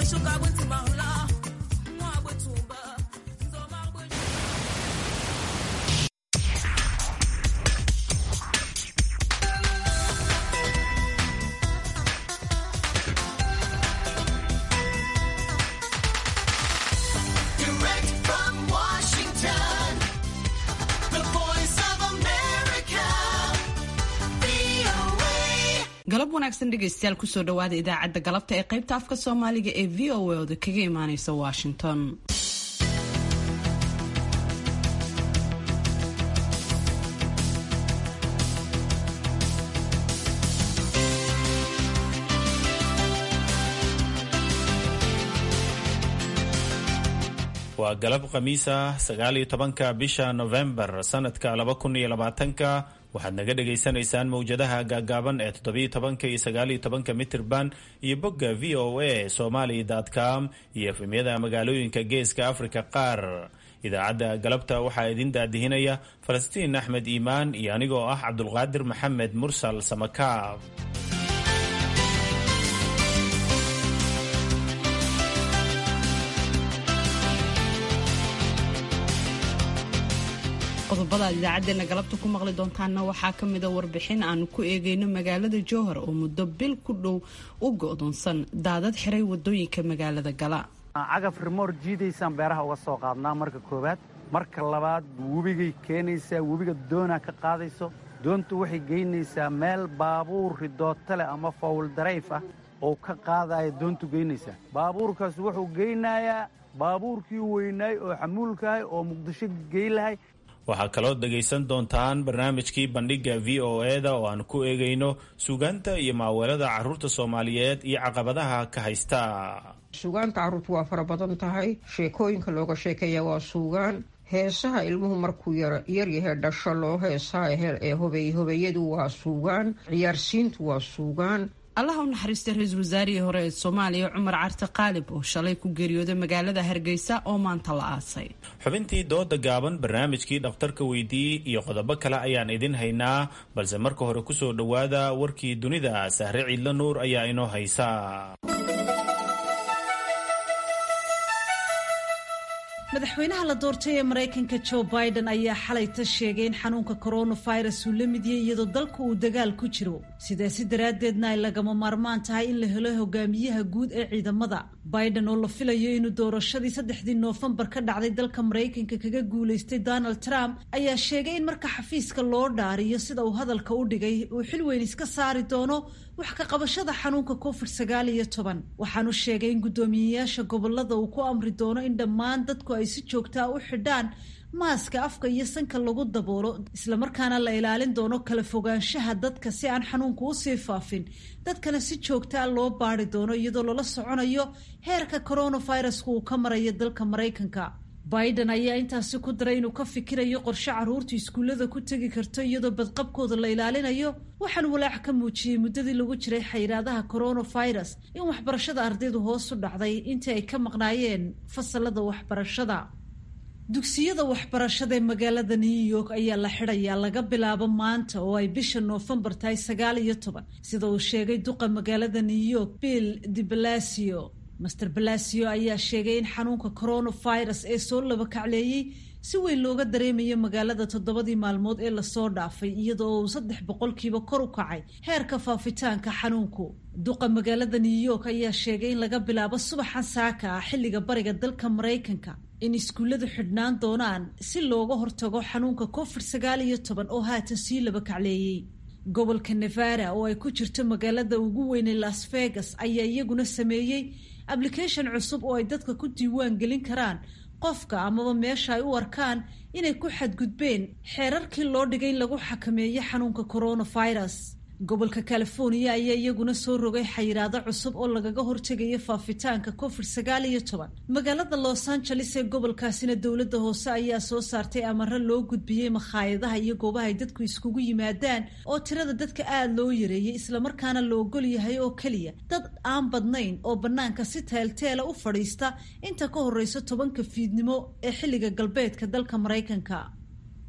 Direct from Washington, the voice of America, VOA. galab wanaagsan dhegaystayaal kusoo dhawaada idaacadda galabta ee qaybta afka soomaaliga ee v o a oda kaga imaaneysa washington waa galab khamiis ah sagaal iyo tobanka bisha novembar sanadka laba kun iyo labaatanka waxaad naga dhagaysanaysaan mowjadaha gaagaaban ee toddobiyo tobanka iyo sagaaliyo tobanka mitirban iyo bogga v o a somali com iyo efemyada magaalooyinka geeska afrika qaar idaacadda galabta waxaa idin daadihinaya falastiin axmed iimaan iyo anigoo ah cabdulqaadir maxamed mursal samakaab qodobada aad idaacadeena galabta ku maqli doontaanna waxaa ka mida warbixin aanu ku eegeyno magaalada jowhar oo muddo bil ku dhow u go-doonsan daadad xiray wadooyinka magaalada gala cagaf rimoor jiidaysaan beeraha uga soo qaadnaa marka koowaad marka labaad webigay keenaysaa webiga doonaa ka qaadayso doontu waxay geynaysaa meel baabuur ridooto leh ama fawl darayf ah oo ka qaadaya doontu geynaysaa baabuurkaas wuxuu geynayaa baabuurkii weynaay oo xamuulkahay oo muqdisho gey lahay waxaa kaloo dhegaysan doontaan barnaamijkii bandhigga v o e-da oo aan ku eegayno suugaanta iyo maaweelada carruurta soomaaliyeed iyo caqabadaha ka haysta suugaanta carruurtu waa fara badan tahay sheekooyinka looga sheekeeya waa suugaan heesaha ilmuhu markuu yaryahay dhasho loo heesaa ee hobey hobeeyadu waa suugaan ciyaarsiintu waa suugaan allaha u naxariistay ra-iisul wasaarihii hore ee soomaaliya cumar carte qaalib oo shalay ku geeriyooday magaalada hargeysa oo maanta la aasay xubintii dooda gaaban barnaamijkii dhakhtarka weydiiyey iyo qodobo kale ayaan idin haynaa balse marka hore kusoo dhowaada warkii dunida sahre ciidla nuur ayaa inoo haysa madaxweynaha la doortay ee maraykanka joe biden ayaa xalayta sheegay in xanuunka coronavirus uu la mid yahay iyadoo dalka uu dagaal ku jiro sidaasi daraaddeedna ay lagama maarmaan tahay in la helo hogaamiyaha guud ee ciidamada biden oo la filayo inuu doorashadii saddexdii noofembar ka dhacday dalka maraykanka kaga guulaystay donald trump ayaa sheegay in marka xafiiska loo dhaariyo sida uu hadalka u dhigay uu xil weyn iska saari doono wax ka qabashada xanuunka covid sagaal iyo toban waxaanu sheegay in guddoomiyeyaasha gobolada uu ku amri doono in dhammaan dadku ay si joogtaa u xidhaan maaska afka iyo sanka lagu daboolo islamarkaana la ilaalin doono kala fogaanshaha dadka si aan xanuunku usii faafin dadkana si joogtaa loo baari doono iyadoo lala soconayo heerka coronavirusku uu ka marayo dalka maraykanka biden ayaa intaasi ku daray inuu ka fikirayo qorshe carruurtu iskuullada ku tegi karto iyadoo badqabkooda la ilaalinayo waxaan walaac ka muujiyey muddadii lagu jiray xayiraadaha coronavirus in waxbarashada ardaydu hoos u dhacday intii ay ka maqnaayeen fasalada waxbarashada dugsiyada waxbarashada ee magaalada new york ayaa la xidhayaa laga bilaabo maanta oo ay bisha noofembar tahay sagaal iyo toban sida uu sheegay duqa magaalada new york bill de balacio master balacio ayaa sheegay in xanuunka coronavirus ee soo labakacleeyey si weyn looga dareemayo magaalada toddobadii maalmood ee lasoo dhaafay iyadoo uu saddex boqolkiiba kor u kacay heerka faafitaanka xanuunku duqa magaalada new york ayaa sheegay in laga bilaabo subaxan saaka ah xilliga bariga dalka maraykanka in iskuulladu xidhnaan doonaan si looga hortago xanuunka covid sagaal iyo toban oo haatan sii labakacleeyey gobolka nevada oo ay ku jirto magaalada ugu weynay las vegas ayaa iyaguna sameeyey application cusub oo ay dadka ku diiwaan gelin karaan qofka amaba meesha ay u arkaan inay ku xadgudbeen xeerarkii loo dhigay in lagu xakameeyo xanuunka coronavirus gobolka california ayaa iyaguna soo rogay xayiraado cusub oo lagaga hortegayo faafitaanka covid sagaal iyo toban magaalada los angeles ee gobolkaasina dowladda hoose ayaa soo saartay amaro loo gudbiyey makhaayadaha iyo goobaha ay dadku iskugu yimaadaan oo tirada dadka aada loo yareeyey islamarkaana la ogol yahay oo keliya dad aan badnayn oo bannaanka si teelteela u fadhiista inta ka horeysa tobanka fiidnimo ee xilliga galbeedka dalka maraykanka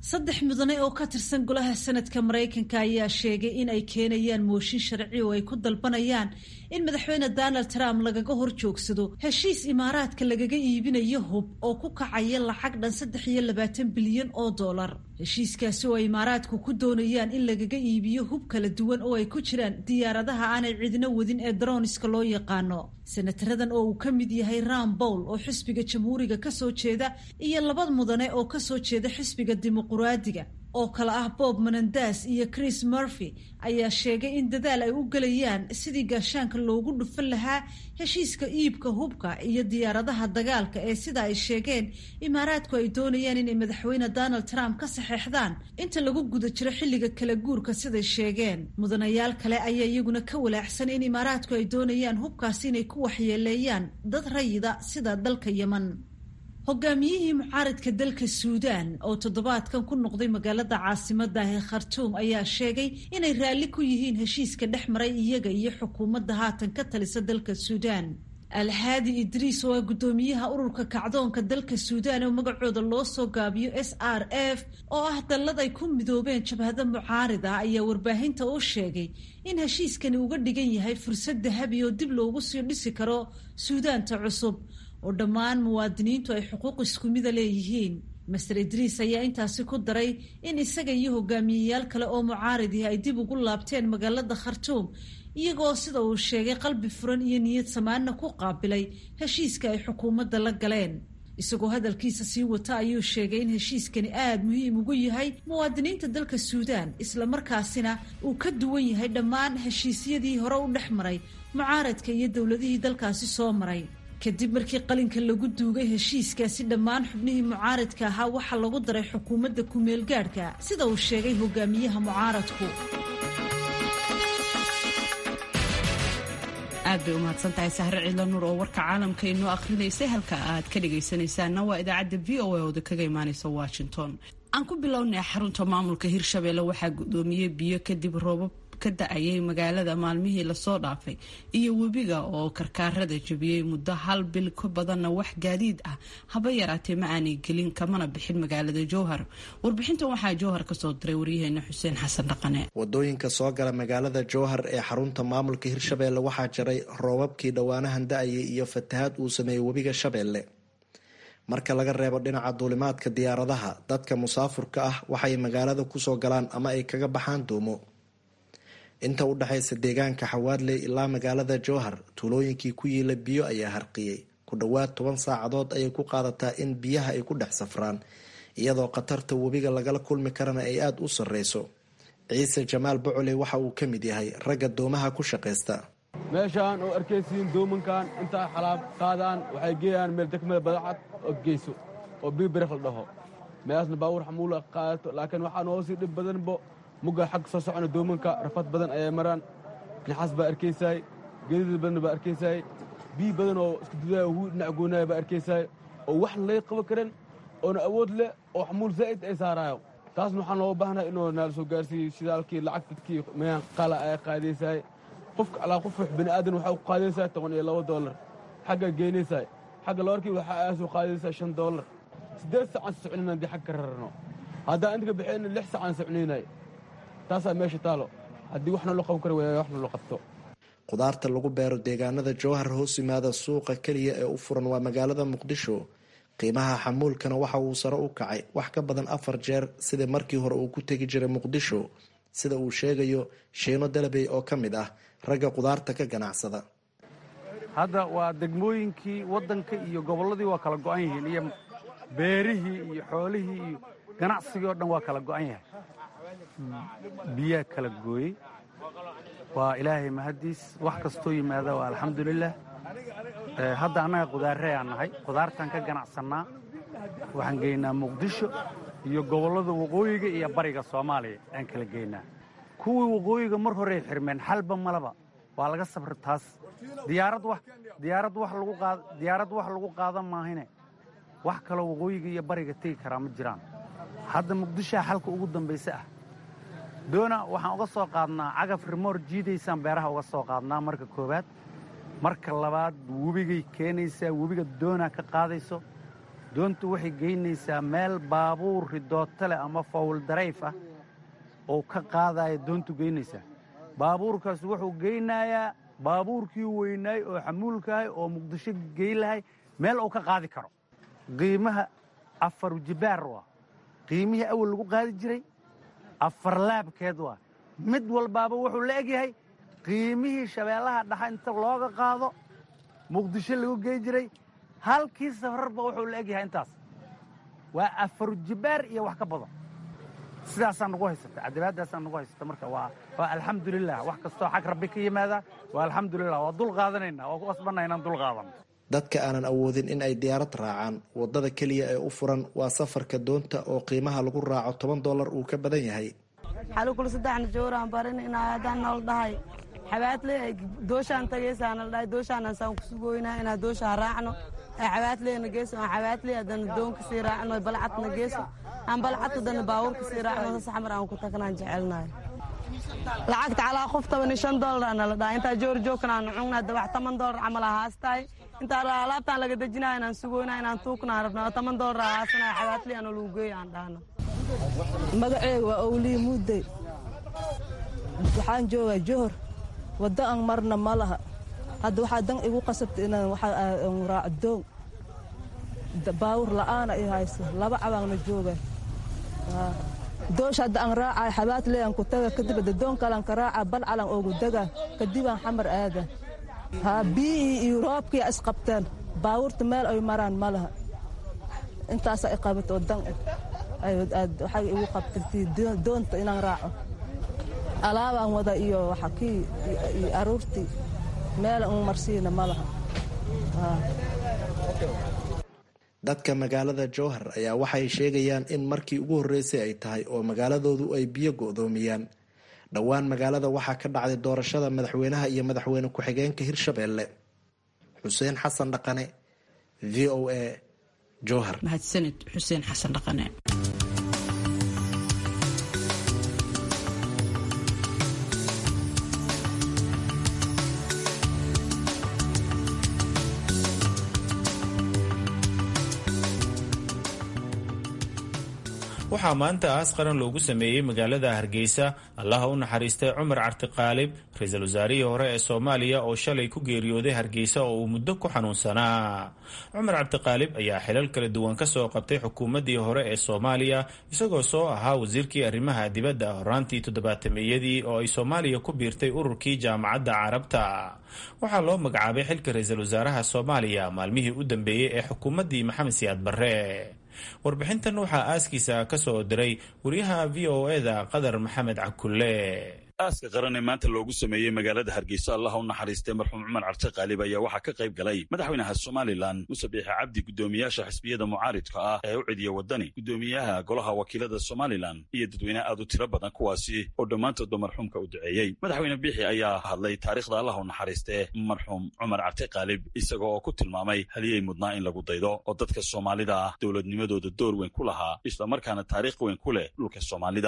saddex mudane oo ka tirsan golaha sanadka maraykanka ayaa sheegay in ay keenayaan mooshin sharci oo ay ku dalbanayaan in madaxweyne donald trump lagaga hor joogsado heshiis imaaraadka lagaga iibinayo hub oo ku kacaya lacag dhan saddex iyo labaatan bilyan oo dollar heshiiskaasi oo ay imaaraadku ku doonayaan in lagaga iibiyo hub kala duwan oo ay ku jiraan diyaaradaha aanay cidina wadin ee daroniska loo yaqaano senataradan oo uu ka mid yahay ram bowl oo xisbiga jamhuuriga kasoo jeeda iyo laba mudane oo kasoo jeeda xisbiga dimuquraadiga oo kale ah bob menendas iyo chris murphy ayaa sheegay in dadaal ay u gelayaan sidii gaashaanka loogu dhufan lahaa heshiiska iibka hubka iyo diyaaradaha dagaalka ee sida ay sheegeen imaaraadku ay doonayaan inay madaxweyne donald trump ka saxeexdaan inta lagu guda jiro xilliga kala guurka siday sheegeen mudanayaal kale ayaa iyaguna ka walaacsan in imaaraadku ay doonayaan hubkaasi inay ku waxyeeleeyaan dad rayida sida dalka yeman hogaamiyihii mucaaradka dalka suudaan oo toddobaadkan ku noqday magaalada caasimada ee khartuum ayaa sheegay inay raalli ku yihiin heshiiska dhex maray iyaga iyo xukuumadda haatan ka talisa dalka suudaan alhaadi idriis oo ah guddoomiyaha ururka kacdoonka dalka suudaan oo magacooda loo soo gaabiyo s r f oo ah dallad ay ku midoobeen jabhado mucaarid ah ayaa warbaahinta u sheegay in heshiiskani uga dhigan yahay fursad dahabi oo dib loogu sii dhisi karo suudaanta cusub oo dhammaan muwaadiniintu ay xuquuq isku mida leeyihiin master idriis ayaa intaasi ku daray in isaga iyo hogaamiyeyaal kale oo mucaaridihi ay dib ugu laabteen magaalada khartuum iyagoo sida uu sheegay qalbi furan iyo niyad samaanna ku qaabilay heshiiska ay xukuumadda la galeen isagoo hadalkiisa sii wata ayuu sheegay in heshiiskani aada muhiim ugu yahay muwaadiniinta dalka suudaan islamarkaasina uu ka duwan yahay dhammaan heshiisyadii hore u dhex maray mucaaradka iyo dowladihii dalkaasi soo maray kadib markii qalinka lagu duugay heshiiskaasi dhammaan xubnihii mucaaradka ahaa waxaa lagu daray xukuumadda ku-meel gaadhka sida uu sheegay hogaamiyaha mucaaradku aad bay u mahadsantahay sahre ciidla nuur oo warka caalamka inoo akhrinaysay halka aad ka dhagaysanaysaana waa idaacadda v o a ooda kaga imaaneysa washington aan ku bilownay xarunta maamulka hirshabeelle waxaa guddoomiyey biyo kadib roobab ka da-ayay magaalada maalmihii lasoo dhaafay iyo webiga oo karkaarada jabiyey muddo hal bil ka badanna wax gaadiid ah haba yaraatee ma aanay gelin kamana bixin magaalada jowhar warbixintan waxaa jowhar kasoo diray waryaheena xuseen xasan dhaqane wadooyinka soo gala magaalada jowhar ee xarunta maamulka hirshabeelle waxaa jaray roobabkii dhowaanahan da-ayay iyo fatahaad uu sameeyey webiga shabeelle marka laga reebo dhinaca duulimaadka diyaaradaha dadka musaafurka ah waxay magaalada kusoo galaan ama ay kaga baxaan duumo inta u dhexaysa deegaanka xawaadley ilaa magaalada jowhar tuulooyinkii ku yiila biyo ayaa harqiyey ku dhowaad toban saacadood ayay ku qaadataa in biyaha ay ku dhex safraan iyadoo khatarta webiga lagala kulmi karana ay aada u sarreyso ciise jamaal bocoley waxa uu ka mid yahay ragga doomaha ku shaqaysta meeshaan oo arkaysiin doomankan intaa xalaab qaadaan waxay geeyaan meel degmada badacad oo geyso oo biibirikh la dhaho meelaasna baabuur xamuula qaadato laakiin waxaa noo sii dhib badanbo mugga xag soo socona doomanka rafad badan ayay maraan naxaas baa arkaysaay geedada badan baa arkaysaay biyi badan oo isku dudaaya huu dhinac goonaaya baa arkaysaay oo wax lay qaban karan oona awood leh oo xamuul zaa'id ay saaraayo taasna waxaan looga baahnaa inuu naala soo gaarsiiyo shidaalkii lacag dadkii meyaan qala ay qaadaysaay qofka alaa qof wax bini aadan waxaa ku qaadaysaa toban iyo laba doolar xagga geenaysaay xagga labarkii waxaa aa soo qaadaysaa shan doolar siddeed saacaan socnayna haddii xag ka rarano haddaan inta ka bixiyna lix saacaan socnaynay taasaa meesha taalo haddii waxna loo qaban kara waaya waxna loo qabto khudaarta lagu beero deegaanada jowhar hoos yimaada suuqa keliya ee u furan waa magaalada muqdisho qiimaha xamuulkana waxa uu sare u kacay wax ka badan afar jeer sidii markii hore uu ku tegi jiray muqdisho sida uu sheegayo shiino dalabey oo ka mid ah ragga khudaarta ka ganacsada hadda waa degmooyinkii waddanka iyo gobolladii waa kala go'an yihiin iyo beerihii iyo xoolihii iyo ganacsigii oo dhan waa kala go'an yahay biyaa kala gooyey waa ilaahay mahaddiis wax kastoo yimaada waa alxamdulilah hadda annaga khudaarrey aan nahay khudaartaan ka ganacsannaa waxaan geynaa muqdisho iyo gobollada waqooyiga iyo bariga soomaaliya aan kala geynaa kuwii waqooyiga mar horey xirmeen xalba malaba waa laga sabra taas diyaarad wax lagu qaadan maahine wax kaloo waqooyiga iyo bariga tegi karaa ma jiraan hadda muqdishoa xalka ugu dambayse ah doona waxaan uga soo qaadnaa cagaf rimoor jiidaysaan beeraha uga soo qaadnaa marka koowaad marka labaad webigay keenaysaa webiga doonaa ka qaadayso doontu waxay geynaysaa meel baabuur ridooto leh ama fawl darayf ah oo ka qaadaya doontu geynaysaa baabuurkaas wuxuu geynayaa baabuurkii weynaay oo xamuulkahay oo muqdisho geyn lahay meel uu ka qaadi karo qiimaha afar jibaar waa qiimihii awal lagu qaadi jiray afar laabkeed waa mid walbaaba wuxuu la egyahay qiimihii shabeellaha dhaxa inta looga qaado muqdisho lagu gey jiray halkii safararba wuxuu la egyahay intaas waa afar jibaar iyo wax ka badan sidaasaa nagu haysata cadabaadaasaa nagu haysata marka waa waa alxamdulilah wax kastoo xag rabbi ka yimaada waa alxamdulilah waa dul qaadanaynaa waa ku qasbanna inaan dul qaadano dadka aanan awoodin in ay diyaarad raacaan waddada keliya ee u furan waa safarka doonta oo qiimaha lagu raaco toban dollar uu ka badan yahay xalukul saddexna jooraan barin inaa haddaan nool dhahay xabaadle dooshaan tagaysaana la dhahay dooshaanaan saan kusugoynaa inaa dooshaa raacno ay xabaadleena geeso aan xabaadle haddana doonka sii raacno balcadna geeso aan balcad haddana baabuurka sii raacno sas xamar aan ku tagnaan jecelnahay lacagta calaa qof toban iyo shan doollarna la dhahay intaa joor joogkan aan cungnaa dabax toban dollar camal ahaastahay intaa alaabtaan laga dejinaya inaan sugoynaa inaan tuuknaan rabnaa toban dollar ahaasanaya xabaadle aan lagu geeyo aan dhahno magaceega waa owlii muudey waxaan joogaa johor waddo aan marna ma laha hadda waxaa dan igu qasabta inaan raaco doon baawur la'aana i hayso laba cabaanna jooga doosh hadda aan raacay xabaadle aan ku taga kadib hadda doon kalaan ka raaca balcalan oogu daga kadibaan xamar aada haa biyihii iyo roobkii isqabteen baawurta meel ay maraan ma laha intaasaa i qabat oo dan waxay igu qabtay doonta inaan raaco alaabaan wada iyo waxa kii iyo aruurtii meela un marsiina ma laha dadka magaalada jowhar ayaa waxay sheegayaan in markii ugu horreysay ay tahay oo magaaladoodu ay biyo go'doomiyaan dhowaan magaalada waxaa ka dhacday doorashada madaxweynaha iyo madaxweyne ku-xigeenka hirshabeelle xuseen xasan dhaqane v o a jowhar mahadsanid xuseen xasan dhaqane waxaa maanta aas qaran loogu sameeyey magaalada hargeysa allaha u naxariistay cumar cartiqaalib ra-iisul wasaarihii hore ee soomaaliya oo shalay ku geeriyooday hargeysa oo uu muddo ku xanuunsanaa cumar cabdiqaalib ayaa xilal kala duwan ka soo qabtay xukuumaddii hore ee soomaaliya isagoo soo ahaa wasiirkii arrimaha dibadda horaantii toddobaatameyadii oo ay soomaaliya ku biirtay ururkii jaamacadda carabta waxaa loo magacaabay xilka ra-iisul wasaaraha soomaaliya maalmihii u dambeeyey ee xukuumaddii maxamed siyaad barre warbixintan waxaa aaskiisa ka soo diray wariyaha v o eda qadar maxamed cakulle aaska qaran ee maanta loogu sameeyey magaalada hargeysa allah u naxariistay marxuum cumar carte qaalib ayaa waxaa ka qayb galay madaxweynaha somalilan muse biixi cabdi guddoomiyaasha xisbiyada mucaaridka ah ee u cidiya waddani guddoomiyaha golaha wakiilada somalilan iyo dadweyne aad u tiro badan kuwaasi oo dhammaantoodba marxuumka u duceeyey madaxweyne biixi ayaa hadlay taariikhda allah u naxariistee marxuum cumar carte qaalib isaga oo ku tilmaamay haliyey mudnaa in lagu daydo oo dadka soomaalida ah dowladnimadooda door weyn ku lahaa islamarkaana taariikh weyn ku leh dhulka soomaalida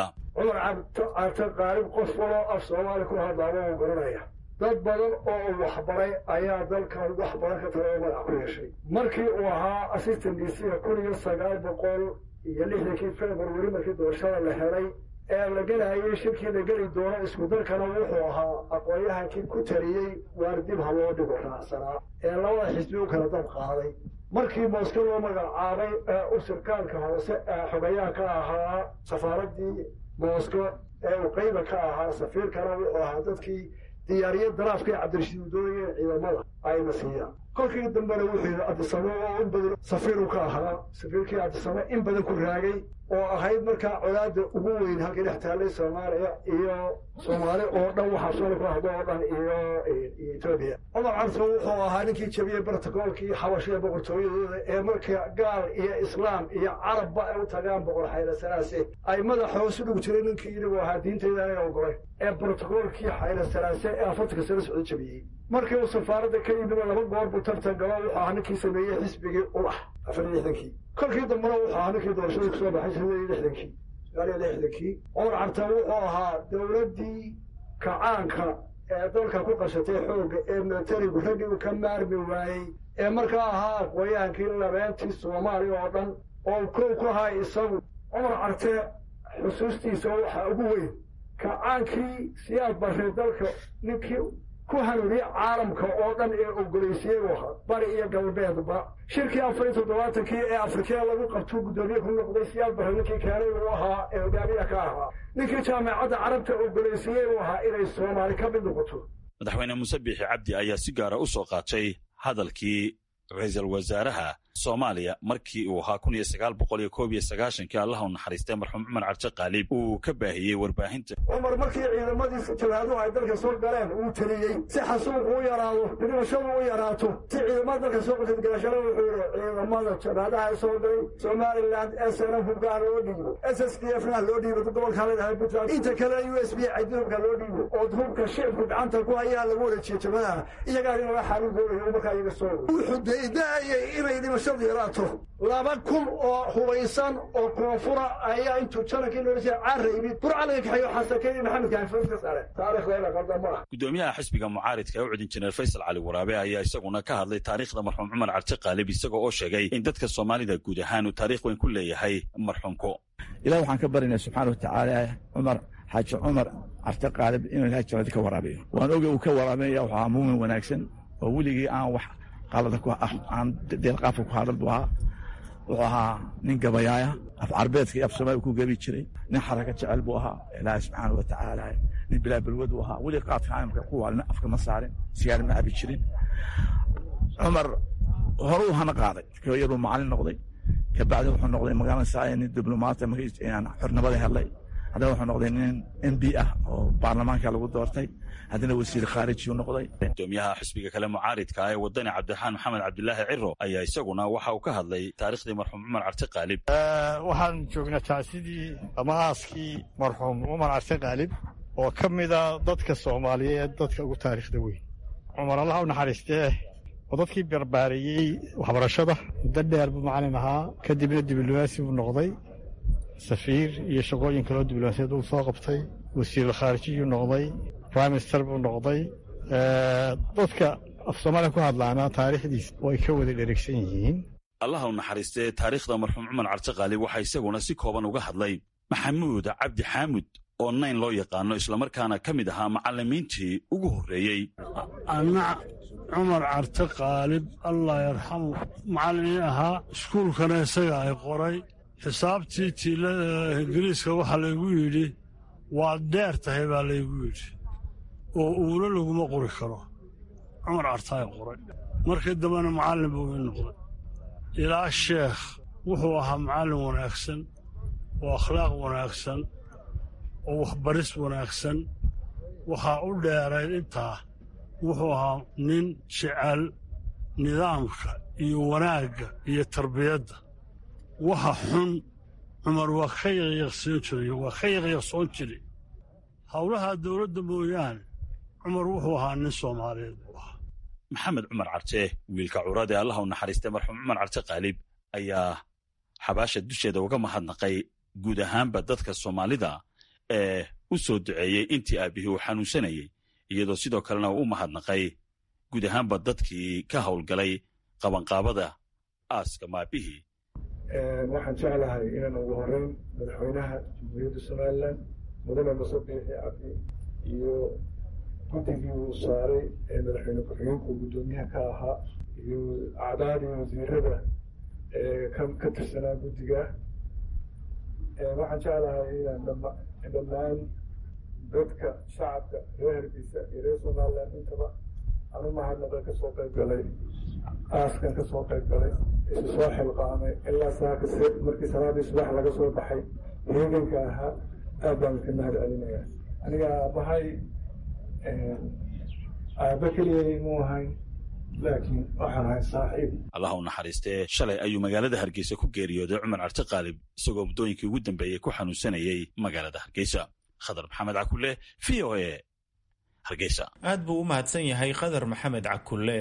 af soomaali ku hadlaaba u garanaya dad badan oo waxbaray ayaa dalkan wax badan ka tala oo madax ku yeeshay markii uu ahaa assistant d c kun iyo sagaal boqol iyo lixdankii february markii doorashada la helay ee la gelayay shirkii la geli doono isku dalkana wuxuu ahaa aqoon-yahankii ku taliyey waar dib ha loo dhigo raacsanaa ee labada xisbi u kala dab qaaday markii mooske loo magacaabay ee u sirkaalka hoose ee xogayaha ka ahaa safaaraddii moosko ee uu qayba ka ahaa safiirkana wuxuu ahaa dadkii diyaariye daraafkii cabdirashiid uu doonayeen ciidamada ayna siiyaan kolkii dambena wuxuu yidhi cabdisame oo in badan safiiru ka ahaa safiirkii cabdisame in badan ku raagay oo ahayd markaa colaadda ugu weyn halkii dhex taallay soomaaliya iyo soomaali oo dhan waxaa soola ku hadlo oo dhan iyo etoobiya cumar carso wuxuu ahaa ninkii jabiyey brotocoolkii xabashiya boqortooyadooda ee marka gaal iyo islaam iyo carabba ay u tagaan boqor xaylasalaase ay madaxa hoos u dhug jiray ninkii inigu ahaa diintayda anaga ogolay ee brotocoolkii xaylasalaase ee afartanka sano socdo jabiyey markii uu safaaradda ka yimid laba goor buu tartan galo wuxuu ahaa ninkii sameeyey xisbigii ulax afar iyo lixdankii kolkii dambena wuxuu ahaa ninkii doorashadii kusoo baxay shan iyo lixdankii sagaal iyo lixdankii cumar carta wuxuu ahaa dowladdii kacaanka ee dalka ku qashatay xoogga ee militarigu raggii uu ka maarmi waayey ee markaa ahaa aqooyaankii labeentii soomaaliya oo dhan oo kow ku ahaa isagu cumar carte xusuustiisa waxaa ugu weyn kacaankii siyaad barre dalka ninkii ku hanuuniyey caalamka oo dhan ee ogolaysiiyey u ahaa bari iyo galbeedba shirkii afar iyo toddobaatankii ee afrikee lagu qabtuu guddoomiye ku noqday siyaad barre ninkii keenay uu ahaa ee hogaamiya ka ahaa ninkii jaamacadda carabta ogolaysiiyey uu ahaa inay soomaali ka mid noqoto madaxweyne muuse biixi cabdi ayaa si gaara u soo qaatay hadalkii ra-iisul wasaaraha soomaaliya markii uu ahaa kun iyo sagaal boqol iyo koob iyo sagaashankii allaha u naxariistay marxuum cumar cabdi qaalib uu ka baahiyey warbaahinta cumar markii ciidamadiisa jabhaaduhu ay dalka soo galeen uu teliyey si xasuuqu u yaraado dhimashadu u yaraato si ciidamada dalka soo qasadgalashada wuxuu yidhi ciidamada jabhaadaha ay soo galay somaliland snm hubkaa loo dhiibo s s d f na loo dhiibo gobolka leedahay puntland inta kale u s b cadi hubka loo dhiibo oo hubka shicibku gacanta ku hayaa lagu wareejiye jabhadaha iyagaa in laga xaalin doonayo markaa iyaga soo wuxuu daydaayay inay dhimashadu yaraato laba kun oo hubaysan oo koonfura ayaa intuu janankii noolisa caara yimid burcalaga kaxeeyo xasakeeyey maxamed kaanfas ka saare taarikhdeena qaldan ma ah gudoomiyaha xisbiga mucaaridka ee u cid injineer faysal cali waraabe ayaa isaguna ka hadlay taariikhda marxuum cumar cabdi qaalib isagoo oo sheegay in dadka soomaalida guud ahaan uu taariikh weyn ku leeyahay marxuumku ilaah waxaan ka barinaya subxaana watacaala cumar xaaji cumar cabdi qaalib inuu ilahay jannadi ka waraabiyo waan oga uu ka waraabinaya wuxuu ahaa muumin wanaagsan oo weligii aan wax qalada ku aan deelqaafka ku hadal buu ahaa wuxuu ahaa nin gabayaaya af carbeedka iyo af soomaaliya ku gebi jiray nin xaraka jecel buu ahaa ilaahay subxaana wa tacaala nin bilaa balwad buu ahaa weli qaadka caalamka ku waalina afka ma saarin sigaar ma cabi jirin cumar horuu hana qaaday yaruu macalin noqday kabacdi wuxuu noqday magaalada nin diblomaata xornimada helay haddana wuxuu noqday nin m b ah oo baarlamaanka lagu doortay haddana wasiir khaarijiyu noqday gudoomiyaha xisbiga kale mucaaridka ee wadani cabdiraxmaan maxamed cabdilaahi ciro ayaa isaguna waxa uu ka hadlay taariikhdii marxuum cumar cabdi qaalib waxaan joognaa taasidii ama aaskii marxuum cumar cabdi qaalib oo ka mida dadka soomaaliyeed dadka ugu taariikhda weyn cumar allah u naxariistee oo dadkii barbaariyey waxbarashada muddo dheer buu macalin ahaa kadibna diblomaasi buu noqday safiir iyo shaqooyin kaloo diblomaasiyad uu soo qabtay wasiirul khaarijiyuu noqday prime minister buu noqday dadka af soomaaliya ku hadlaana taariikhdiis way ka wada dheregsan yihiin allaha u naxariistee taariikhda marxuum cumar cabdi qaalib waxaa isaguna si kooban uga hadlay maxamuud cabdi xaamud oo nayn loo yaqaano islamarkaana ka mid ahaa macallimiintii ugu horreeyey anna cumar carte qaalib allah yarxamu macallimiin ahaa iskuulkana isaga ay qoray xisaabtii tiilada ingiriiska waxaa laygu yidhi waad dheer tahay baa laygu yidhi oo uuna laguma qori karo cumar cartaay qoray markii dambena macallin buu ii noqday ilaa sheekh wuxuu ahaa macallin wanaagsan oo akhlaaq wanaagsan oo waxbaris wanaagsan waxaa u dheerayd intaa wuxuu ahaa nin jecel nidaamka iyo wanaagga iyo tarbiyadda waxa xun cumar waa ka yaqyaqsoon jiray waa ka yaqyaqsoon jiray howlaha dowladda mooyaane cumar wuxuu ahaa nin soomaaliyeed buu ahaa maxamed cumar carte wiilka curad ee allah u naxariistay marxuum cumar carte qaalib ayaa xabaasha dusheeda uga mahadnaqay guud ahaanba dadka soomaalida ee u soo duceeyey intii aabbihii uu xanuunsanayey iyadoo sidoo kalena uu u mahadnaqay guud ahaanba dadkii ka howlgalay qabanqaabada aaska maabihii waxaan jeclahay inaan ugu horeyn madaxweynaha jamhuuriyadda somalilan mudane muse biixi cabdi iyo guddigii uu saaray ee madaxweyne ku-xigeenku guddoomiyaha ka ahaa iyo acdaadii wasiirada ee ka tirsanaa guddiga waxaan jeclahay inaan dhammaan dadka shacabka reer hargeysa iyo reer somalilan intaba aan u mahadnaqa ka soo qayb galay aaskan ka soo qayb galay isu soo xilqaamay ilaa saaka markii salaadii subax laga soo baxay heeganka ahaa aad baan ka mahad celinayaa aniga aabbahay aabba keliya muu ahayn laakiin waxaan ahay saaxiib allah u naxariistee shalay ayuu magaalada hargeysa ku geeriyooday cumar carte qaalib isagoo muddooyinkii ugu dambeeyey ku xanuunsanayey magaalada hargeysa khadar maxamed cakule v o e hargeysa aad buu u mahadsan yahay khadar maxamed cakule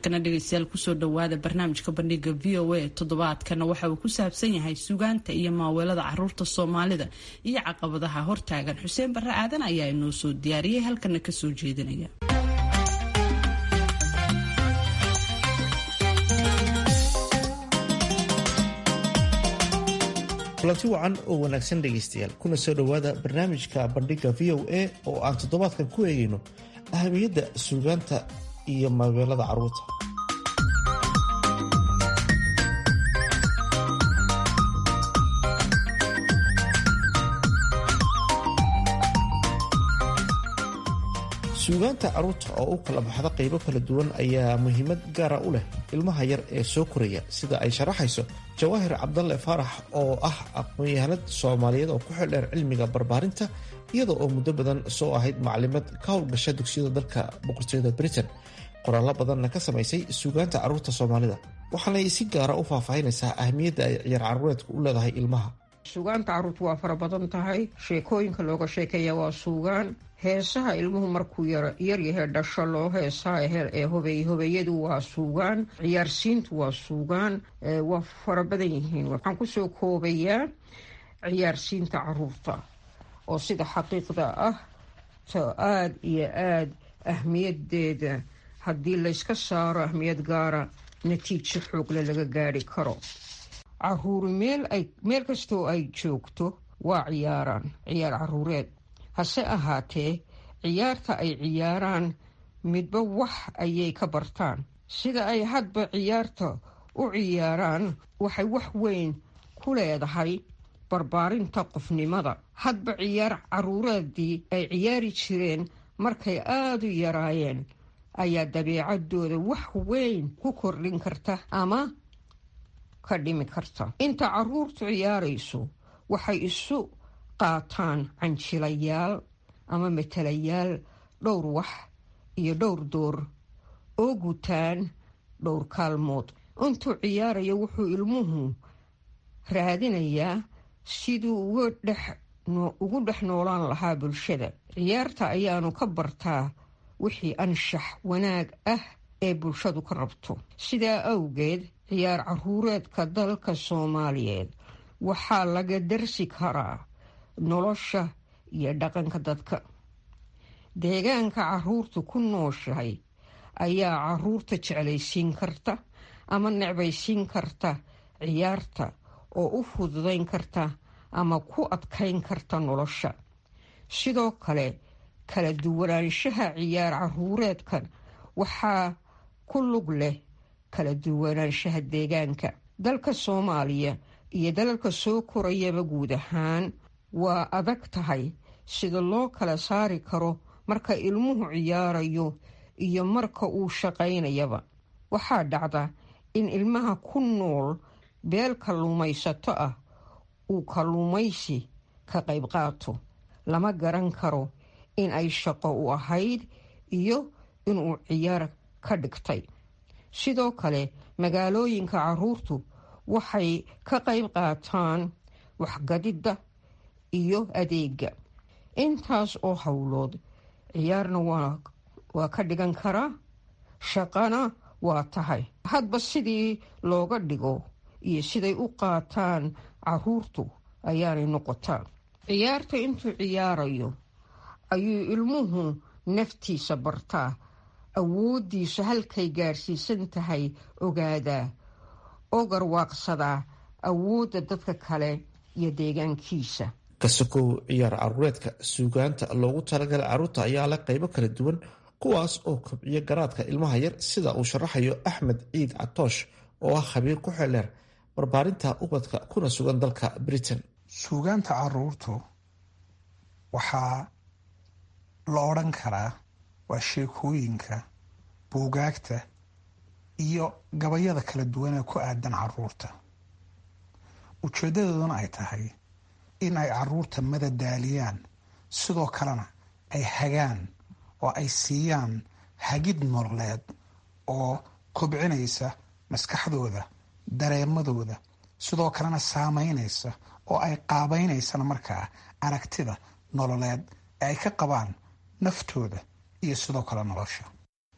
markana dhegeystayaal kusoo dhawaada barnaamijka bandhiga v o a toddobaadkana waxa uu ku saabsan yahay sugaanta iyo maaweelada caruurta soomaalida iyo caqabadaha hortaagan xuseen barre aadan ayaa inoo soo diyaariyey halkana kasoo jeedinaya kulanti wacan oo wanaagsan dhegaystayaal kuna soo dhowaada barnaamijka bandhiga v o a oo aan toddobaadkan ku eegayno ahamiyadda suugaanta iyo maaweelada carruurta suugaanta carruurta oo u kala baxda qaybo kala duwan ayaa muhiimad gaara u leh ilmaha yar ee soo koraya sida ay sharaxayso jawaahir cabdalle faarax oo ah aqoon-yahanad soomaaliyeed oo ku xildheer cilmiga barbaarinta iyada oo muddo badan soo ahayd maclimad ka howlgasha dugsiyada dalka boqortooyada britain qoraallo badanna ka samaysay suugaanta carruurta soomaalida waxaanay si gaara u faahfaahinaysaa ahmiyadda ay ciyaar carruureedku u leedahay ilmaha suugaanta carruurtu waa fara badan tahay sheekooyinka looga sheekeeya waa suugaan heesaha ilmuhu markuu yaryahee dhasho loo heesaa ee hobey hobeeyadu waa suugaan ciyaarsiintu waa suugaan waa fara badan yihiin waxaan kusoo koobayaa ciyaarsiinta caruurta oo sida xaqiiqda ah to aada iyo aada ahmiyadeeda haddii layska saaro ahmiyad gaara natiijo xoogle laga gaari karo caruuri meel ay meel kastoo ay joogto waa ciyaaraan ciyaar caruureed hase ahaatee ciyaarta ay ciyaaraan midba wax ayay ka bartaan sida ay hadba ciyaarta u ciyaaraan waxay wax weyn ku leedahay barbaarinta qofnimada hadba ciyaar caruureedii ay ciyaari jireen markay aada u yaraayeen ayaa dabeecadooda wax weyn ku kordhin karta ama ka dhimi karta inta caruurtu ciyaarayso waxay isu qaataan canjilayaal ama matalayaal dhowr wax iyo dhowr door oo gutaan dhowr kaalmood intuu ciyaarayo wuxuu ilmuhu raadinayaa siduu ugu dhex noolaan lahaa bulshada ciyaarta ayaanu ka bartaa wixii anshax wanaag ah ee bulshadu ka rabto sidaa awgeed ciyaar caruureedka dalka soomaaliyeed waxaa laga darsi karaa nolosha iyo dhaqanka dadka deegaanka caruurtu ku nooshahay ayaa caruurta jeclaysiin karta ama necbaysiin karta ciyaarta oo u fududayn karta ama ku adkayn karta nolosha sidoo kale kala duwanaanshaha ciyaar caruureedkan waxaa ku lug leh kala duwanaanshaha deegaanka dalka soomaaliya iyo dalalka soo korayaba guud ahaan waa adag tahay sida loo kala saari karo marka ilmuhu ciyaarayo iyo marka uu shaqaynayaba waxaa dhacda in ilmaha ku nool beel kalluumaysato ah uu kalluumaysi ka qayb qaato lama garan karo in ay shaqo u ahayd iyo inuu ciyaar ka dhigtay sidoo kale magaalooyinka caruurtu waxay ka qayb qaataan waxgadidda iyo adeega intaas oo howlood ciyaarna waa ka dhigan karaa shaqana waa tahay hadba sidii looga dhigo iyo siday u qaataan caruurtu ayaanay noqotaa ciyaarta intuu ciyaarayo ayuu ilmuhu naftiisa bartaa awooddiisu halkay gaarsiisan tahay ogaadaa oo garwaaqsadaa awoodda dadka kale iyo deegaankiisa kasakow ciyaar caruureedka suugaanta loogu talagalay carruurta ayaa leh qaybo kala duwan kuwaas oo kobciya garaadka ilmaha yar sida uu sharaxayo axmed ciid catoosh oo ah khabiir ku xeldheer barbaarinta ubadka kuna sugan dalka britain suugaanta caruurtu waxaa la odhan karaa waa sheekooyinka buugaagta iyo gabayada kala duwan ee ku aadan caruurta ujeedadooduna ay tahay in ay caruurta madadaaliyaan sidoo kalena ay hagaan oo ay siiyaan hagid nololeed oo kobcinaysa maskaxdooda dareemadooda sidoo kalena saameynaysa oo ay qaabaynaysana markaa aragtida nololeed ee ay ka qabaan naftooda iyo sidoo kale nolosha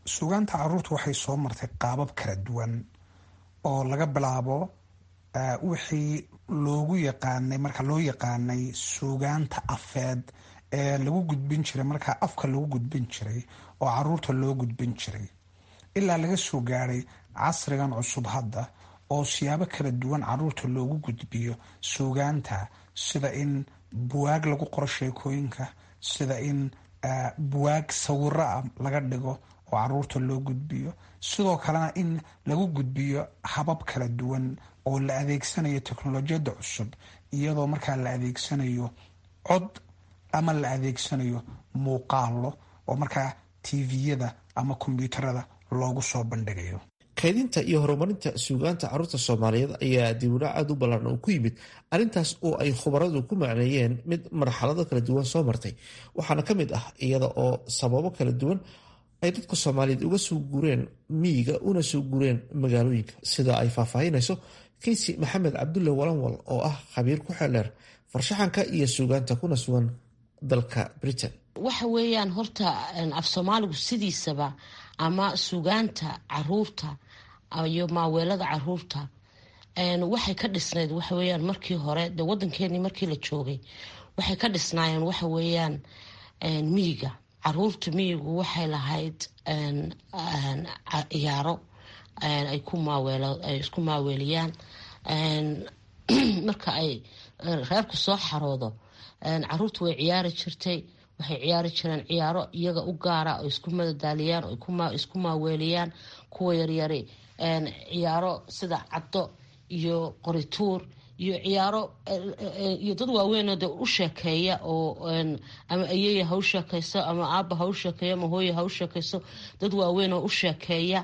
suugaanta caruurta waxay soo martay qaabab kala duwan oo laga bilaabo wixii loogu yaqaanay marka loo yaqaanay suugaanta afeed ee lagu gudbin jiray markaa afka lagu gudbin jiray oo caruurta loo gudbin jiray ilaa laga soo gaadhay casrigan cusub hadda oo siyaabo kala duwan caruurta loogu gudbiyo suugaanta sida in buwaag lagu qoro sheekooyinka sida in buwaag sawiro ah laga dhigo oo caruurta loo gudbiyo sidoo kalena in lagu gudbiyo habab kala duwan oo la adeegsanayo teknolojiyadda cusub iyadoo markaa la adeegsanayo cod ama la adeegsanayo muuqaalo oo markaa tviyada ama kombyuutarada loogu soo bandhigayo kaydinta iyo horumarinta suugaanta caruurta soomaaliyeed ayaa dibudhac aad u ballan oo ku yimid arrintaas oo ay khubaradu ku macneeyeen mid marxalado kala duwan soo martay waxaana ka mid ah iyada oo sababo kala duwan ay dadka soomaaliyeed uga soo guureen miyiga una soo guureen magaalooyinka sida ay faahfaahinayso keysi maxamed cabdulle walanwal oo ah khabiir ku xeeldheer farshaxanka iyo suugaanta kuna sugan dalka britain waxa weeyaan horta af soomaaligu sidiisaba ama suugaanta caruurta iyo maaweelada caruurta waxay ka dhisnayd waxaweyaan markii hore de wadankeenii markii la joogay waxay ka dhisnaayeen waxa weeyaan miyiga caruurta miyigu waxay lahayd ciyaaro ay isku maaweeliyaan marka ay reerku soo xaroodo caruurta way ciyaari jirtay waxay ciyaari jireen ciyaaro iyaga u gaara oo isku madadaaliyaan oo isku maaweeliyaan kuwa yaryari ciyaaro sida caddo iyo qorituur iyo ciyaaro iyo dad waaweynoo de u sheekeeya oo ama ayeya ha u sheekeyso ama aaba ha u sheekeeyo ama hooya ha u sheekeyso dad waaweyn oo u sheekeeya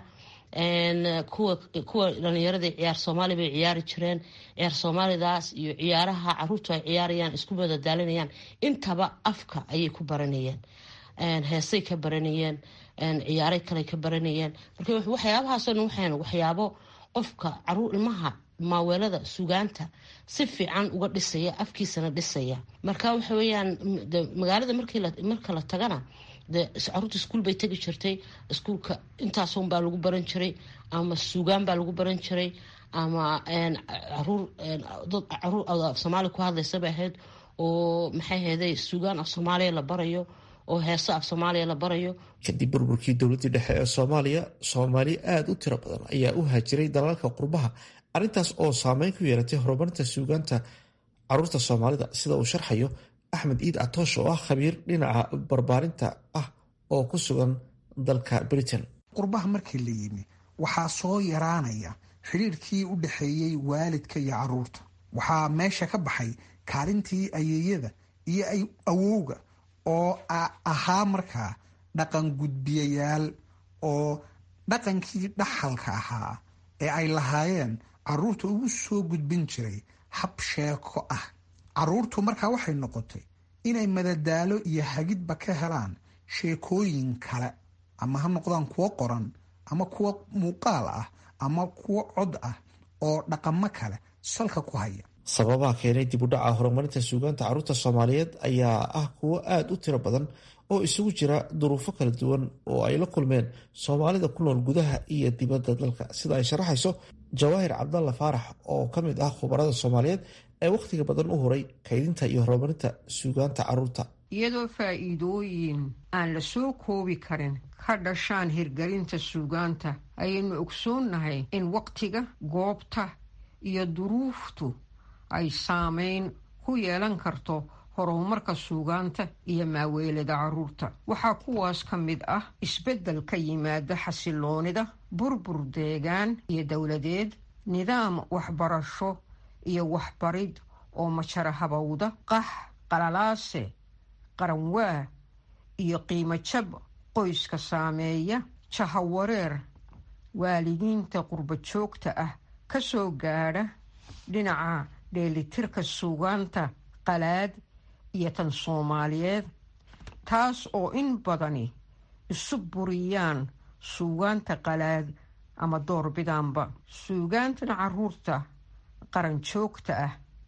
kuwa kuwa dhalinyarada ciyaar soomaali bay ciyaari jireen ciyaar soomaalidaas iyo ciyaaraha caruurtu ay ciyaarayaan isku madadaalinayaan intaba afka ayay ku baranayeen heesay ka baranayeen ciyaaray kale ka baranayeen marka waxyaabahaasoo dhan waxayn waxyaabo qofka caruur ilmaha maaweelada sugaanta si fiican uga dhisaya afkiisana dhisaya marka waxa weyaan magaalada marka la tagana de caruurta iskuul bay tegi jirtay iskuulka intaasun baa lagu baran jiray ama suugaan baa lagu baran jiray ama caruur dad caruur af soomaaliya ku hadlaysa bay ahayd oo maxay ahayday suugaan af soomaaliya la barayo oo heeso af soomaaliya la barayo kadib burburkii dowladdii dhexe ee soomaaliya soomaali aada u tiro badan ayaa u haajiray dalalka qurbaha arrintaas oo saameyn ku yeelatay horumarinta suugaanta caruurta soomaalida sida uu sharxayo axmed iid catoosh oo ah khabiir dhinaca barbaarinta ah oo ku sugan dalka britain qurbaha markii la yimi waxaa soo yaraanaya xidhiirkii u dhexeeyey waalidka iyo caruurta waxaa meesha ka baxay kaalintii ayeeyada iyo awowga oo ahaa markaa dhaqan gudbiyayaal oo dhaqankii dhaxalka ahaa ee ay lahaayeen caruurta ugu soo gudbin jiray hab sheeko ah caruurtu markaa waxay noqotay inay madadaalo iyo hagidba ka helaan sheekooyin kale ama ha noqdaan kuwo qoran ama kuwo muuqaal ah ama kuwo cod ah oo dhaqamo kale salka ku haya sababaha keenay dib u dhaca horumarinta suugaanta caruurta soomaaliyeed ayaa ah kuwo aada u tiro badan oo isugu jira duruufo kala duwan oo ay la kulmeen soomaalida ku nool gudaha iyo dibadda dalka sida ay sharaxayso jawaahir cabdalla faarax oo ka mid ah khubarada soomaaliyeed ee wakhtiga badan u horay kaydinta iyo horumarinta suugaanta caruurta iyadoo faa'iidooyin aan la soo koobi karin ka dhashaan hirgelinta suugaanta ayaynu ogsoonnahay in wakhtiga goobta iyo duruuftu ay saameyn ku yeelan karto horumarka suugaanta iyo maaweelada caruurta waxaa kuwaas ka mid ah isbeddel ka yimaada xasiloonida burbur deegaan iyo dowladeed nidaam waxbarasho iyo waxbarid oo majara habowda qax qalalaase qaranwaa iyo qiimo jab qoyska saameeya jahawareer waalidiinta qurba joogta ah ka soo gaadha dhinaca dheelitirka suugaanta qalaad iyo tan soomaaliyeed taas oo in badani isu buriyaan suugaanta qalaad ama doorbidaanba suugaantan caruurta qaran joogta ah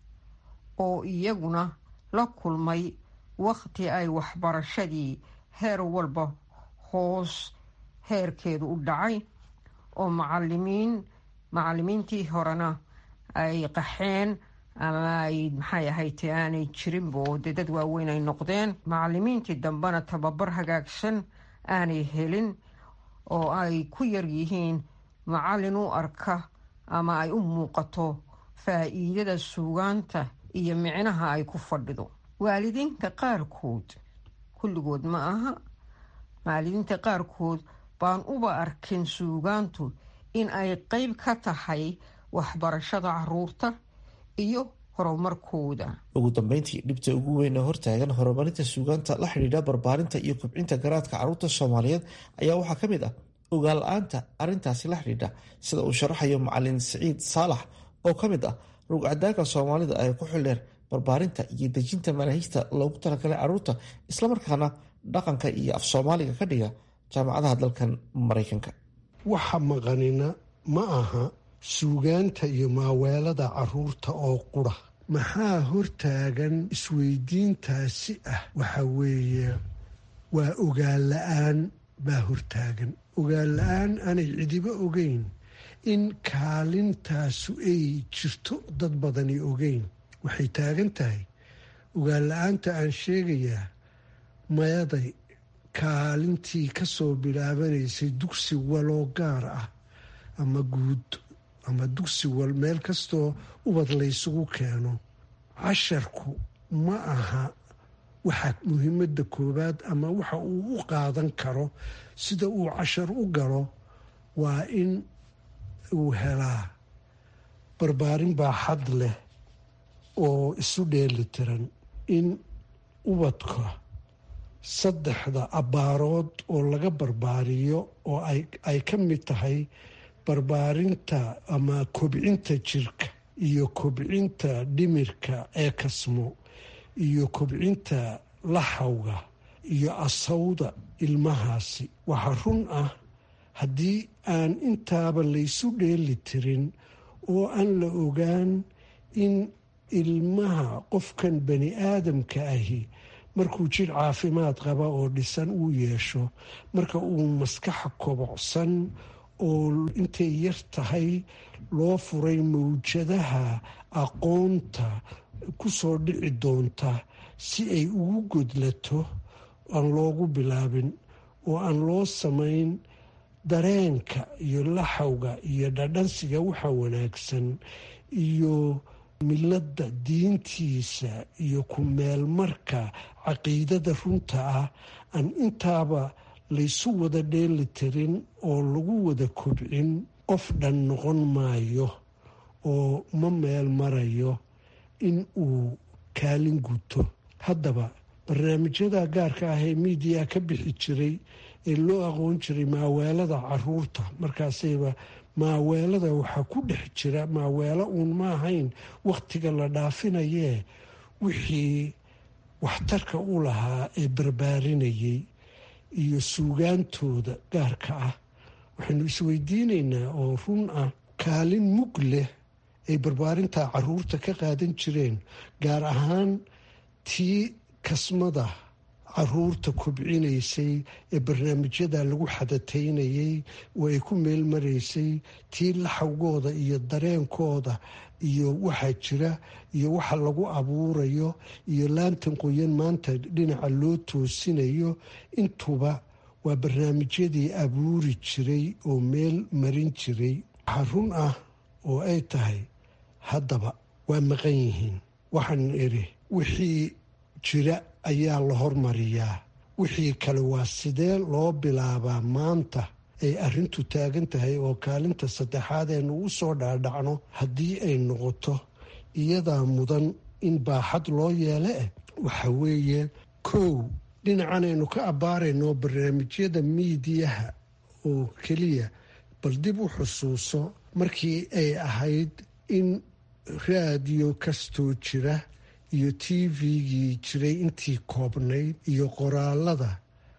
oo iyaguna la kulmay wakhti ay waxbarashadii heer walba hoos heerkeedu u dhacay oo macalimiin macalimiintii horena ay qaxeen ama ay maxay ahayte aanay jirinba oo dee dad waaweyn ay noqdeen macalimiintii dambena tababar hagaagsan aanay helin oo ay ku yar yihiin macalin u arka ama ay u muuqato faa'iidada suugaanta iyo micnaha ay ku fadhido waalidiinta qaarkood kulligood ma aha waalidiinta qaarkood baan uba arkin suugaantu in ay qeyb ka tahay waxbarashada caruurta iyo horumarkooda ugu dambeyntii dhibta ugu weyn ee hortaagan horumarinta suugaanta la xidhiidha barbaarinta iyo kobcinta garaadka caruurta soomaaliyeed ayaa waxaa ka mid ah ogaal la-aanta arrintaasi la xidhiidha sida uu sharaxayo macalin siciid saalax oo ka mid ah rugcadaanka soomaalida ee ku xildheer barbaarinta iyo dejinta manaahijta loogu talagalay caruurta islamarkaana dhaqanka iyo af soomaaliga ka dhiga jaamacadaha dalkan maraykanka waxa maqanina ma aha suugaanta iyo maaweelada caruurta oo qura maxaa hortaagan isweydiintaasi ah waxa weeye waa ogaal la-aan baa hortaagan ogaal la-aan aanay cidibo ogeyn in kaalintaasu ay jirto dad badani ogeyn waxay taagan tahay ogaal la-aanta aan sheegayaa mayaday kaalintii ka soo bilaabanaysay dugsi waloo gaar ah ama guud ama dugsi wal meel kastoo ubad laysugu keeno casharku ma aha waxa muhiimadda koowaad ama waxa uu u qaadan karo sida uu cashar u galo waa in uu helaa barbaarin baaxad leh oo isu dheeli tiran in ubadka saddexda abbaarood oo laga barbaariyo oo ay ka mid tahay barbaarinta ama kobcinta jirka iyo kobcinta dhimirka ee kasmo iyo kobcinta laxawga iyo asawda ilmahaasi waxaa run ah haddii aan intaaba laysu dheeli tirin oo aan la ogaan in ilmaha qofkan bani aadamka ahi markuu jir caafimaad qaba oo dhisan uu yeesho marka uu maskaxa kobocsan oo intay yar tahay loo furay mawjadaha aqoonta ku soo dhici doonta si ay ugu godlato aan loogu bilaabin oo aan loo samayn dareenka iyo laxawga iyo dhadhansiga waxa wanaagsan iyo milada diintiisa iyo ku meelmarka caqiidada runta ah aan intaaba laysu wada dheeli tirin oo lagu wada kobcin qof dhan noqon maayo oo ma meel marayo in uu kaalin guto haddaba barnaamijyada gaarka ah ee miidiya ka bixi jiray ee loo aqoon jiray maaweelada caruurta markaasayba maaweelada waxaa ku dhex jira maaweelo uun ma ahayn wakhtiga la dhaafinayee wixii waxtarka u lahaa ee barbaarinayay iyo suugaantooda gaarka ah waxaynu isweydiinaynaa oo run ah kaalin mug leh ay barbaarinta caruurta ka qaadan jireen gaar ahaan tii kasmada caruurta kobcinaysay ee barnaamijyada lagu xadataynayay oo ay ku meel maraysay tii laxawgooda iyo dareenkooda iyo waxaa jira iyo waxa lagu abuurayo iyo laantan qoyan maanta dhinaca loo toosinayo intuba waa barnaamijyadii abuuri jiray oo meel marin jiray waxaa run ah oo ay tahay haddaba waa maqan yihiin waxaan idhi wixii jira ayaa la hormariyaa wixii kale waa sidee loo bilaabaa maanta ay arrintu taagan tahay oo kaalinta saddexaad eenu u soo dhaadhacno haddii ay noqoto iyadaa mudan in baaxad loo yeele eh waxa weeye kow dhinacan aynu ka abbaarayno barnaamijyada miidiyaha oo keliya bal dib u xusuuso markii ay ahayd in raadiyo kastoo jira iyo t v-gii jiray intii koobnayd iyo qoraalada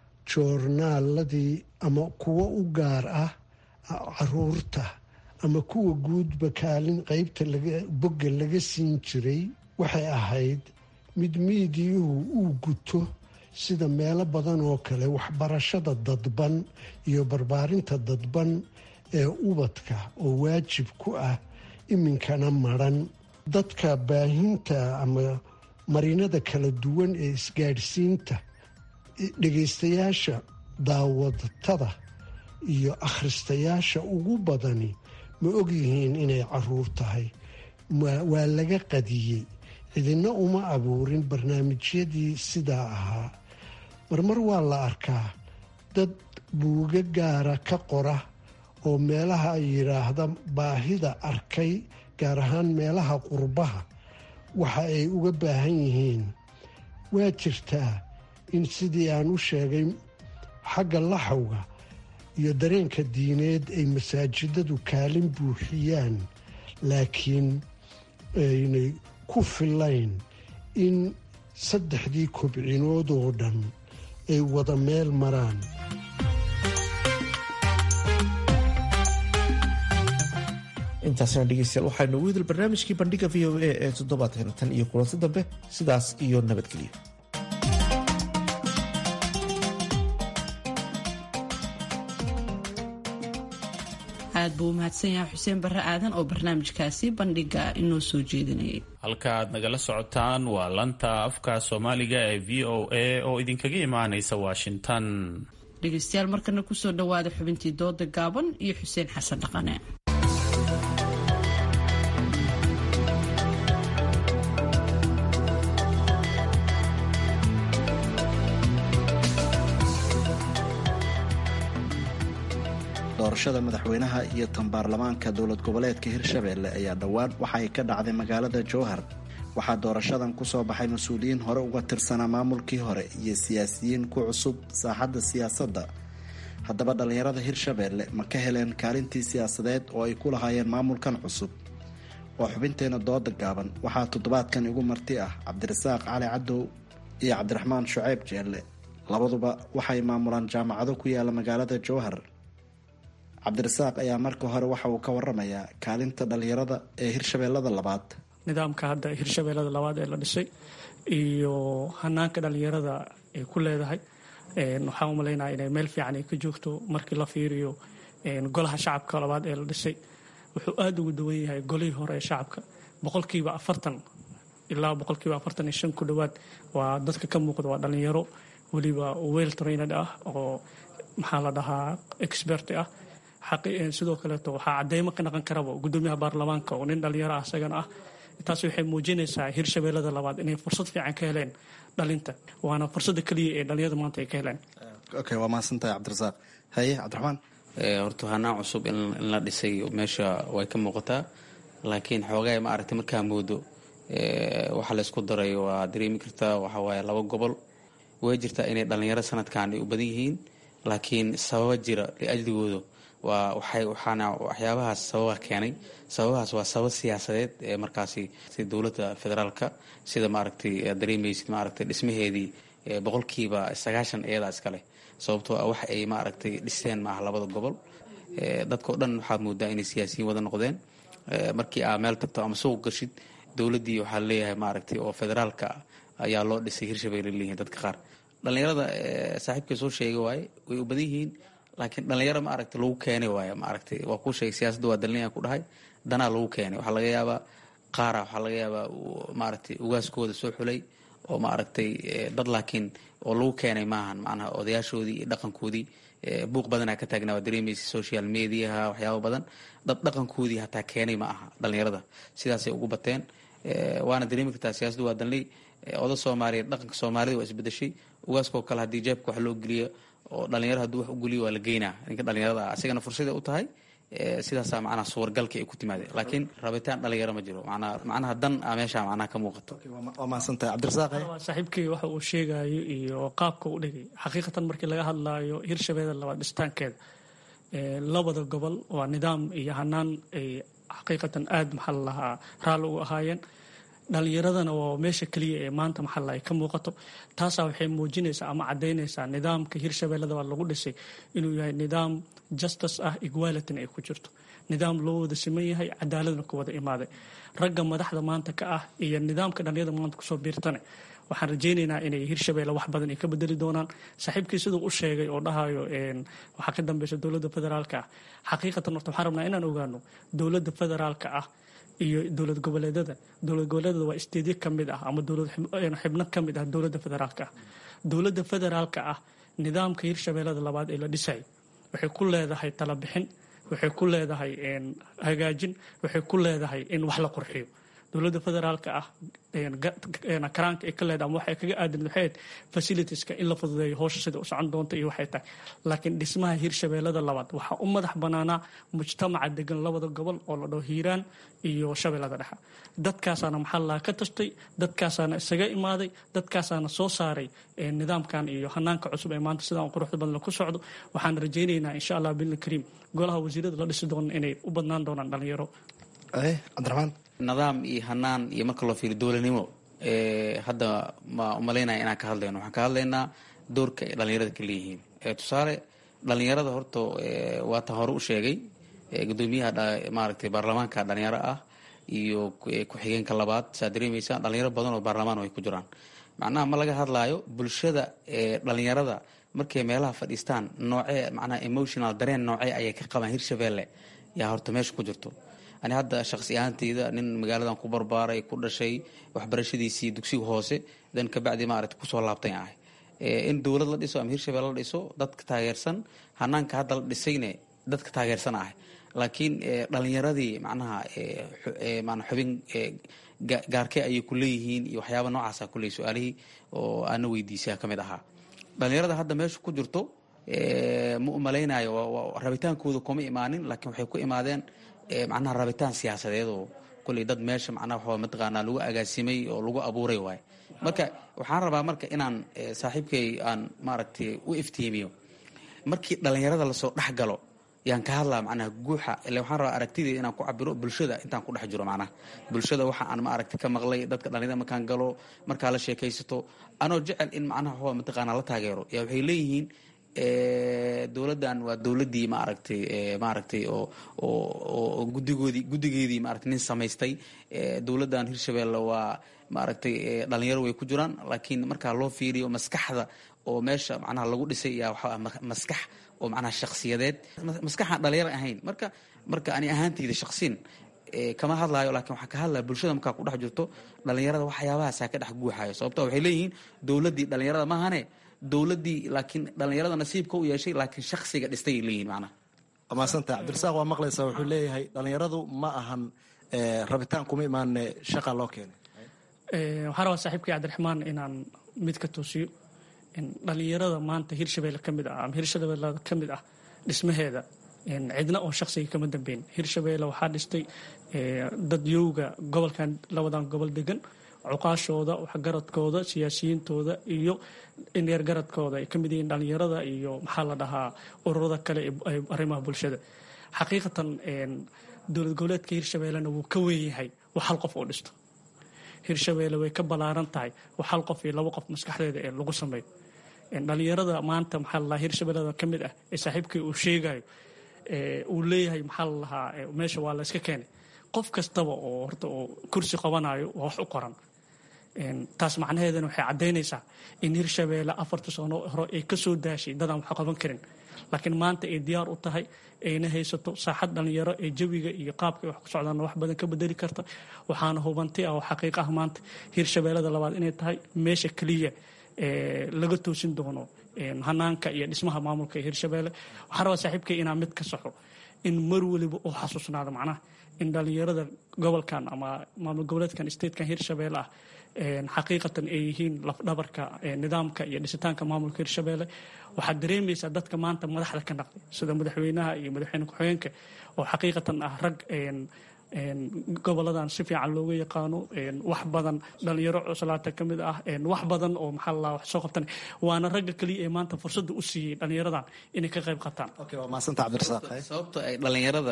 joornaaladii ama kuwo u gaar ah caruurta ama kuwa guudba kaalin qeybta bogga laga siin jiray waxay ahayd mid miidiyuhu uu guto sida meelo badan oo kale waxbarashada dadban iyo barbaarinta dadban ee ubadka oo waajib ku ah iminkana maran dadka baahinta ama marinada kala duwan ee isgaadhsiinta dhegaystayaasha daawadatada iyo akhristayaasha ugu badani ma ogyihiin inay caruur tahay waa laga qadiyey cidina uma abuurin barnaamijyadii sidaa ahaa marmar waa la arkaa dad buuga gaara ka qora oo meelaha ay yidhaahda baahida arkay gaar ahaan meelaha qurbaha waxa ay uga baahan yihiin waa jirtaa in sidii aan u sheegay xagga laxawga iyo dareenka diineed ay masaajidadu kaalin buuxiyaan laakiin aynay ku filayn in saddexdii kobcinood oo dhan ay wada meel maraan intaasna dhegeystayaal waxaa noogu hidal barnaamijkii bandhiga v o a ee toddobaadkan tan iyo kulanti dambe sidaas iyo nabadgelyo aad buu u mahadsan yahay xuseen barre aadan oo barnaamijkaasi bandhiga inoo soo jeedinayay halka aad nagala socotaan waa lanta afka soomaaliga ee v o a oo idinkaga imaanaysa washington dhegeystayaal markana kusoo dhawaada xubintii dooda gaaban iyo xuseen xasan dhaqane doorashada madaxweynaha iyo tan baarlamaanka dowlad goboleedka hirshabeelle ayaa dhowaan waxa ay ka dhacday magaalada jowhar waxaa doorashadan kusoo baxay mas-uuliyiin hore uga tirsanaa maamulkii hore iyo siyaasiyiin ku cusub saaxadda siyaasadda haddaba dhallinyarada hirshabeelle ma ka heleen kaalintii siyaasadeed oo ay ku lahaayeen maamulkan cusub waa xubinteena dooda gaaban waxaa toddobaadkan igu marti ah cabdirasaaq cali cadow iyo cabdiraxmaan shuceyb jeelle labaduba waxay maamulaan jaamacado ku yaala magaalada jowhar cabdirasaaq ayaa marka hore waxa uu ka waramayaa kaalinta dhalinyarada ee hirshabeellada labaad nidaamka hadda hirshabeellada labaad ee la dhisay iyo hanaanka dhalinyarada ay ku leedahay waxaan umalaynaya inay meel fiican ay ka joogto markii la fiiriyo golaha shacabka labaad ee la dhisay wuxuu aada ugu dawan yahay golihii hore ee shacabka boqolkiiba afartan ilaa boqolkiiba afartan iyo shan ku dhowaad waa dadka ka muuqda waa dhalinyaro weliba well trained ah oo maxaa la dhahaa expert ah sidoo kaleeto waxaa cadeymo ka naqan karaba gudoomiyaha baarlamaanka oo nin dhalinyaro ah isagana ah taas waxay muujinaysaa hirshabeellada labaad inay fursad fiican ka heleen dhalinta waana fursada keliya ee dhalinyarada maanta ay ka heleen okay waa mahadsantahay cabdirasaaq haye cabdiraxmaan horta hanaan cusub in la dhisay meesha way ka muuqataa laakiin xoogaa ma aragtay markaa moodo waxa laysku daray waa dareemi kartaa waxawaaye laba gobol way jirtaa inay dhalinyaro sanadkan ay u badan yihiin laakiin sababa jira liajligooda waa waxay waxaana waxyaabahaas sababa keenay sababahaas waa sabab siyaasadeed ee markaasi si dowladda federaalka sida maaragtay dareemaysid maaragtay dhismaheedii boqolkiiba sagaashan iyadaa iskale sababtoo ah wax ay maaragtay dhiseen maaha labada gobol dadkao dhan waxaad moodaa inay siyaasiyiin wada noqdeen markii aa meel tagto ama suuq gashid dowladdii waxaa leeyahay maaragtay oo federaalka ayaa loo dhisay hirshabelle leeyihiin dadka qaar dhalinyarada saaxiibkay soo sheegay waaye way u badan yihiin laakiin dhalinyaro ma aragtay lagu keenay waay maaragtay waa kuu sheegay siyaasadda waa dalinayan ku dhahay danaa lagu keenay waxaa laga yaabaa qaara waxaa laga yaabaa maaragtay ugaaskooda soo xulay oo maaragtay dad laakiin oo lagu keenay maahan macnaha odayaashoodii iyo dhaqankoodii buuq badanaa ka taagnaa waa dareemaysa social mediaha waxyaaba badan dad dhaqankoodii hataa keenay ma aha dhalinyarada sidaasay ugu bateen waana dareemi kartaa siyaasaddu waa danley oda soomaaliyeed dhaqanka soomaalida waa isbedeshay ugaaskoo kale haddii jeebka wax loo geliyo oo dhalinyaro hadduu wax u geliyo waa la geynaa ninka dhalinyarada ah asigana fursaday u tahay sidaasaa macnaha suwargalka ay ku timaadeen laakiin rabitaan dhalinyaro ma jiro manaa macnaha dan a meesha macnaha ka muuqato waa mahadsantahay cabdirasaaq saaxiibkii waxa uu sheegayo iyo qaabka u dhigay xaqiiqatan markii laga hadlaayo hirshabeelle labaad dhistaankeeda labada gobol waa nidaam iyo hanaan ay xaqiiqatan aada maxaa la lahaa raalli ugu ahaayeen dhalinyaradana waa meesha keliya ee maanta maxalla ay ka muuqato taasaa waxay muujinaysaa ama cadaynaysaa nidaamka hirshabeellada waa lagu dhisay inuu yahay nidaam justice ah equalityna ay ku jirto nidaam loo wada siman yahay cadaaladna ku wada imaaday ragga madaxda maanta ka ah iyo nidaamka dhalinyarada maanta kusoo biirtane waxaan rajaynaynaa inay hirshabeelle wax badan ay ka bedeli doonaan saaxiibkii siduu u sheegay oo dhahayo waxaa ka dambeysa dowladda federaalka ah xaqiiqatan horta waxaan rabnaa inaan ogaano dowladda federaalka ah iyo dowlad goboleedada dowlad goboleedada waa isteedyo ka mid ah ama dowlad xibno ka mid ah dowladda federaalka ah dowladda federaalka ah nidaamka hirshabeellada labaad ee la dhisay waxay ku leedahay talabixin waxay ku leedahay hagaajin waxay ku leedahay in wax la qurxiyo dowladda federaalka ah karaanka ay ka leedahay ama waxay kaga aadan waxayd facilitieska in la fududeeyo howsha sida u socon doonta iyo waxay tahay laakiin dhismaha hirshabeellada labaad waxaa u madax banaanaa mujtamaca degan labada gobol oo la dhaho hiiraan iyo shabeellada dhexe dadkaasaana maxaa lahaa ka tashtay dadkaasaana isaga imaaday dadkaasaana soo saaray nidaamkan iyo hanaanka cusub ee maanta sidaan quruxda badan ku socdo waxaan rajaynaynaa insha allah bilna kariim golaha wasiirada la dhisi doona inay u badnaan doonaan dhalinyaro cabdiraxmaan nidaam iyo hanaan iyo marka loo fiiriyo dowladnimo hadda ma umalaynaya inaan ka hadlayno waxaan ka hadlaynaa doorka ay dhalinyarada ka leeyihiin tusaale dhalinyarada horta waatan hore u sheegay gudoomiyaha maaragtay baarlamaanka dhalinyaro ah iyo ku-xigeenka labaad saa dareemaysa dhalinyaro badan oo baarlamaan ay ku jiraan macnaha ma laga hadlaayo bulshada dhalinyarada markay meelaha fadhiistaan noocee macnaha emotional dareen noocee ayay ka qabaan hirshabeelle yaa horta meesha ku jirto ani hadda shaqsi ahaanteyda nin magaaladan ku barbaaray ku dhashay waxbarashadiisii dugsiga hoose dan kabacdi maaragta kusoo laabtay ahay in dowlad la dhiso ama hirshabelle la dhiso dadka taageersan hanaanka hadda la dhisayne dadka taageersan ahay laakiin dhalinyaradii macnaha mana xubin gaarkee ayay ku leeyihiin iyo waxyaaba noocaasa kuley su-aalihii oo aana weydiisay ka mid ahaa dhalinyarada hadda meesha ku jirto ma umalaynayo rabitaankooda kuma imaanin laakiin waxay ku imaadeen macnaha rabitaan siyaasadeed oo kulley dad meesha macnaha waxaa mataqaanaa lagu agaasimay oo lagu abuuray waaye marka waxaan rabaa marka inaan saaxiibkay aan maaragtay u iftiimiyo markii dhalinyarada lasoo dhex galo yaan ka hadlaa macnaha guuxa ile waxaan rabaa aragtideeda inaan ku cabiro bulshada intaan ku dhex jiro macnaha bulshada waxa aan maaragta ka maqlay dadka dhalinyarada markaan galo markaa la sheekaysato anoo jecel in macnaha waxaa mataqaanaa la taageero yaa waxay leeyihiin dowladdan waa dowladdii maaragtay maaragtay oo oo guddigoodii guddigeedii maaragtay nin samaystay dowladdan hirshabeelle waa maaragtay dhalinyaro way ku jiraan laakiin markaa loo fiiriyo maskaxda oo meesha macnaha lagu dhisay yaa waxaa maskax oo macnaha shakhsiyadeed maskaxaan dhalinyaro ahayn marka marka ani ahaanteyda shakhsiin kama hadlaayo laakiin waxaa ka hadlaya bulshada markaa ku dhex jirto dhalinyarada waxyaabahaasaa ka dhex guuxayo sababto waxay leeyihiin dowladdii dhalinyarada maahane dowladdii laakiin dhalinyarada nasiibka u yeeshay laakiin shaksiga dhistay leeyihin macnaha waa mahadsanta cabdirasaaq waa maqlaysaa wuxuu leeyahay dhalinyaradu ma ahan rabitaan kuma imaane shaqa loo keenay waxaan rabaa saaxiibkii cabdiraxmaan inaan mid ka toosiyo dhalinyarada maanta hirshabeelle ka mid ah ama hirshabeellada ka mid ah dhismaheeda cidna oo shaksiga kama dambeyn hirshabeelle waxaa dhistay dad yowga gobolkan labadan gobol degan cuqaashooda waxgaradkooda siyaasiyiintooda iyo indheergaradkooda ay ka mid yihiin dhalinyarada iyo maxaa la dhahaa ururada kale ee arrimaha bulshada xaqiiqatan dowlad goboleedka hirshabeellena wuu ka weynyahay wax hal qof oo dhisto hirshabeelle way ka ballaaran tahay wax hal qof iyo labo qof maskaxdeeda ee lagu sameeyo dhalinyarada maanta maxaa la dhahaa hirshabeellada ka mid ah ee saaxiibkii uu sheegayo uu leeyahay maxaa la dhahaa meesha waa la iska keenay qof kastaba oo horta oo kursi qabanayo waa wax u qoran taas macnaheedana waxay caddaynaysaa in hirshabeelle afarta sano hore ay ka soo daashay dadaan wax qaban karin laakiin maanta ay diyaar u tahay ayna haysato saaxad dhalinyaro ee jawiga iyo qaabka wax ku socdaana wax badan ka bedeli karta waxaana hubanti ah oo xaqiiq ah maanta hirshabeellada labaad inay tahay meesha keliya laga toosin doono hanaanka iyo dhismaha maamulka ee hirshabeelle waxaan rabaa saaxiibkay inaan mid ka saxo in mar weliba uu xasuusnaado macnaha in dhalinyarada gobolkan ama maamul goboleedkan statekan hirshabeelle ah xaqiiqatan ay yihiin lafdhabarka nidaamka iyo dhisitaanka maamulka hirshabeelle waxaad dareemaysaa dadka maanta madaxda ka naqday sida madaxweynaha iyo madaxweyne ku-xigeenka oo xaqiiqatan ah rag goboladan si fiican looga yaqaano wax badan dhalinyaro cuslaata ka mid ah wax badan oo maxaa la wax soo qabtan waana ragga keliya ee maanta fursadda u siiyey dhalinyaradan inay ka qayb qataan sababta ay dhalinyarada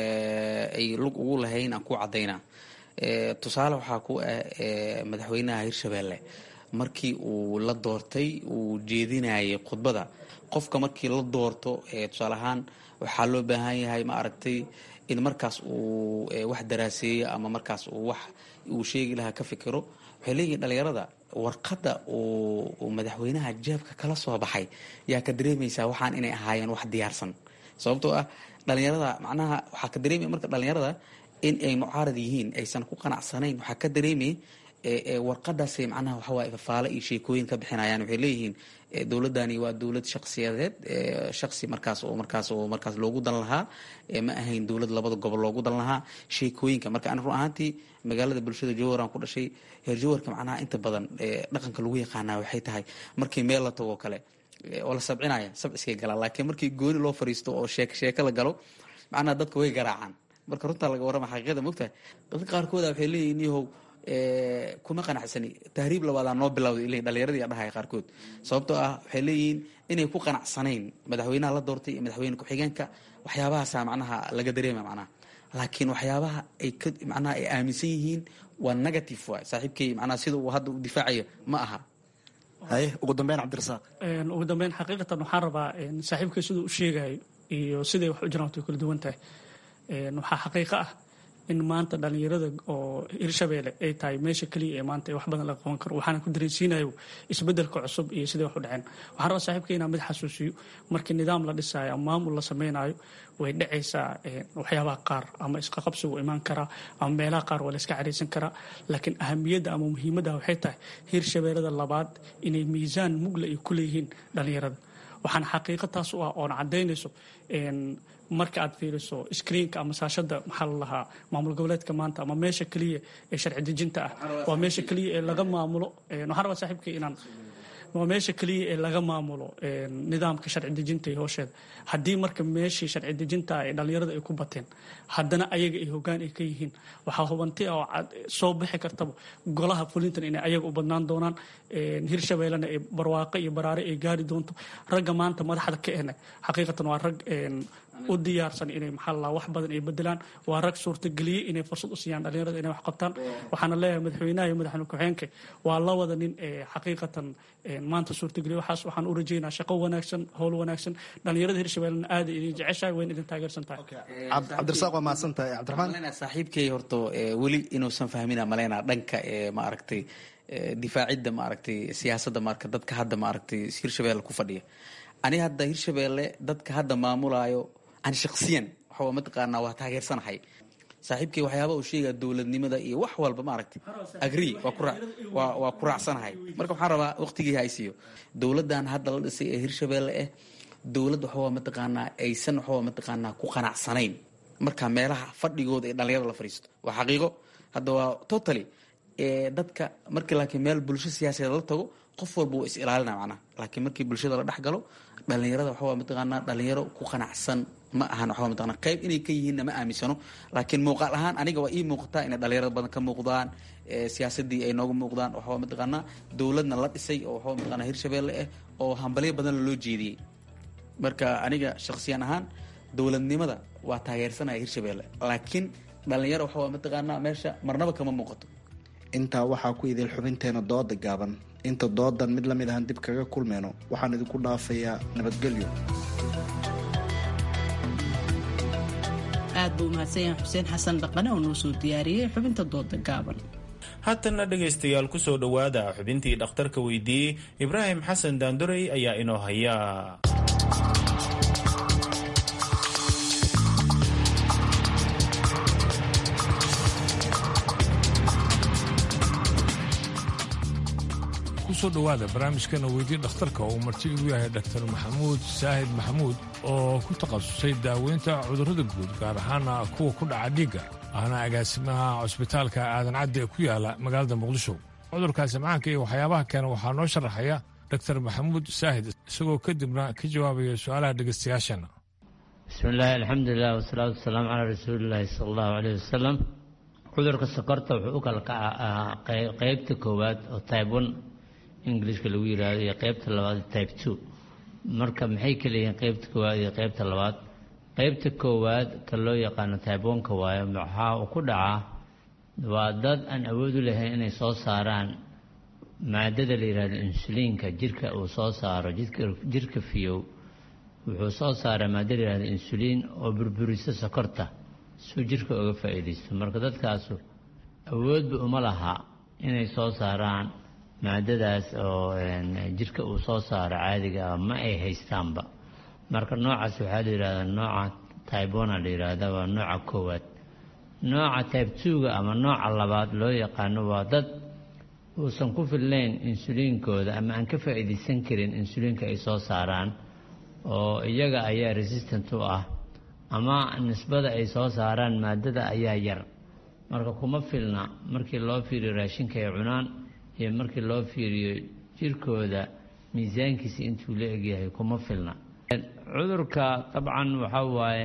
ay lug ugu lahayn aan ku cadaynaa tusaale waxaa ku ah madaxweynaha hirshabeelle markii uu la doortay uu jeedinayay khudbada qofka markii la doorto tusaale ahaan waxaa loo baahan yahay ma aragtay in markaas uu wax daraaseeyo ama markaas uu wax uu sheegi lahaa ka fikiro waxay leeyihiin dhalinyarada warqadda uu madaxweynaha jeebka kala soo baxay yaa ka dareemaysaa waxaan inay ahaayeen wax diyaarsan sababtoo ah dhalinyarada macnaha waxaa ka dareemaya marka dhalinyarada in ay mucaarad yihiin aysan ku qanacsanayn waxaa ka dareemaya warqadaasay macnaha waxawaaye fafaale iyo sheekooyin ka bixinayaan waxay leeyihiin dowladani waa dowlad shaksiyadeed shaksi markaas oo markaas oo markaas loogu dan lahaa ma ahayn dowlad labada gobol loogu dan lahaa sheekooyinka marka ani run ahaantii magaalada bulshada jowhar aan ku dhashay heer jowharka macnaha inta badan dhaqanka lagu yaqaanaa waxay tahay markii meel la tago kale oo la sabcinaya sabciskay galaan laakiin markii gooni loo fariisto oo sheek sheeko la galo macnaha dadka way garaacaan marka runtaa laga warrama xaqiiqada mogtahay dadka qaarkooda waxay leeyihin yahow kuma qanacsani tahriib labaadaa noo bilowday ilay dhalinyaradii dhahaya qaarkood sababtoo ah waxay leeyihiin inay ku qanacsanayn madaxweynaha la doortay iyo madaxweyne ku-xigeenka waxyaabahaasa macnaha laga dareema macnaha laakiin waxyaabaha ay ka macnaha ay aaminsan yihiin waa negative waay saaxiibkay macnaha sida uu hadda u difaacayo ma aha haye ugu dambeyn cabdirasaaq ugu dambeyn xaqiiqatan waxaan rabaa saaxiibkay siduu u sheegayo iyo siday wax u jiraan way kala duwan tahay waxaa xaqiiqo ah in maanta dhalinyarada oo hirshabeelle ay tahay meesha keliya ee maanta wax badan laga qaban karo waxaana ku dareensiinayo isbedelka cusub iyo siday wax u dhaceen waxaan rabaa saaxiibka inaan mid xasuusiyo markii nidaam la dhisaayo ama maamul la sameynayo way dhacaysaa waxyaabaha qaar ama isqaqabsigu imaan karaa ama meelaha qaar waa la iska caraysan karaa laakiin ahamiyadda ama muhiimadda waxay tahay hirshabeellada labaad inay miisaan mugla ay ku leeyihiin dhalinyarada waxaana xaqiiqo taas u ah oona caddaynayso marka aad fiiriso screenka ama saashada maxaa la lahaa maamul goboleedka maanta ama meesha keliya ee sharci dejinta ah waa meesha keliya ee laga maamulo waxaan rabaa saaxiibkay inaan waa meesha keliya ee laga maamulo nidaamka sharci dejinta iyo hoosheeda haddii marka meeshii sharci dejinta ee dhalinyarada ay ku bateen haddana ayaga ay hogaan ay ka yihiin waxaa hubanti oo soo bixi kartaba golaha fulintan inay ayaga u badnaan doonaan hirshabeellena ee barwaaqo iyo baraare ay gaari doonto ragga maanta madaxda ka ehna xaqiiqatan waa rag u diyaarsan inay maxaa la wax badan ay bedelaan waa rag suurtageliyey inay fursad u siiyaan dhalinyarada inay wax qabtaan waxaana leeyahay madaxweynaha iyo madaxweyne ku-xigeenka waa labada nin ee xaqiiqatan maanta suurtageliya waxaas waxaan u rajeynaa shaqo wanaagsan howl wanaagsan dhalinyarada hirshabeellena aada idin jeceshahay wayna idin taageersan tahay cabdirasaaq waa mahadsan tahay cabdiraxmaan saaxiibkay horto weli inuusan fahmina maleynaa dhanka ee maaragtay difaacidda maaragtay siyaasadda marka dadka hadda maaragtay hirshabeelle ku fadhiya ani hadda hirshabeelle dadka hadda maamulaayo ani shaksiyan waxaa mataqaanaa waa taageersanahay saaxiibkay waxyaaba uu sheegaya dowladnimada iyo wax walba maaragtay agree waa waa ku raacsanahay marka waxaan rabaa waqtigii haysiiyo dowladdan hadda la dhisay ee hirshabeelle ah dowlad waxawaa mataqaanaa aysan waxawaa mataqaanaa ku qanacsanayn marka meelaha fadhigooda ee dhalinyarada la fadhiisto waa xaqiiqo hadda waa totally dadka markii laakiin meel bulsho siyaasadeed la tago qof walba wuu is ilaalina macnaha laakiin markii bulshada la dhex galo dhalinyarada waxawaa mataqaanaa dhalinyaro ku qanacsan ma ahan waxaa mataqana qayb inay ka yihiinna ma aaminsano laakiin muuqaal ahaan aniga waa ii muuqataa inay dhalinyarada badan ka muuqdaan siyaasadii ay nooga muuqdaan waxaa mataqaanaa dowladna la dhisay oo waxaa mataqana hirshabeelle ah oo hambalyo badan loo jeediyey marka aniga shaksiyan ahaan dowladnimada waa taageersanaya hirshabeelle laakiin dhalinyaro waxaa mataqaanaa meesha marnaba kama muuqato intaa waxaa ku idil xubinteena dooda gaaban inta doodan mid lamid ahan dib kaga kulmeyno waxaan idinku dhaafayaa nabadgelyo aad buu umahadsan yahay xuseen xasan dhaqane oo noo soo diyaariyey xubinta dooda gaaban haatanna dhegaystayaal ku soo dhowaada xubintii dhakhtarka weydiiyey ibraahim xasan daandorey ayaa inoo haya kusoo dhowaada barnaamijkana weydii dhakhtarka oo marti igu yahay dhaktar maxamuud saahid maxamuud oo ku takhasusay daaweynta cudurrada guud gaar ahaana kuwa ku dhaca dhiigga ahna agaasimaha cusbitaalka aadan caddi ee ku yaala magaalada muqdisho cudurkaasi macaanka iyo waxyaabaha keena waxaa noo sharaxaya dhaktar maxamuud saahid isagoo kadibna ka jawaabaya su-aalaha dhegaystayaashana bismiillaahi alxamdulilah wasalaatu wasalaamu calaa rasuulilaahi sala allahu caleyh wasalam cudurka sokorta wuxuu u kala kacaa qeybta koowaad oo tybe one ingilishka lagu yidhaahdo iyo qeybta labaad tybe two marka maxay ka leeyihiin qeybta koowaad iyo qeybta labaad qeybta koowaad ka loo yaqaano tybe one-ka waayo waxaa uu ku dhacaa waa dad aan awood u lahayn inay soo saaraan maadada la yidhahdo insuliinka jirka uu soo saaro jirka fiyow wuxuu soo saaraa maada la yihahdo insuliin oo burburisa sokorta suu jirka uga faa'iidaysto marka dadkaasu awoodba uma laha inay soo saaraan maadadaas oo jirka uu soo saaro caadiga ah ma ay haystaanba marka noocaas waxaa la yidhahdaa nooca tybona la yidhaahdaa waa nooca koowaad nooca tybe twoga ama nooca labaad loo yaqaano waa dad uusan ku filnayn insuliinkooda ama aan ka faa'iidaysan karin insuliinka ay soo saaraan oo iyaga ayaa resistant u ah ama nisbada ay soo saaraan maadada ayaa yar marka kuma filna markii loo fiiriyo raashinka ay cunaan iyo markii loo fiiriyo jirkooda miisaankiisa intuu la egyahay kuma filna cudurka dabcan waxaa waaye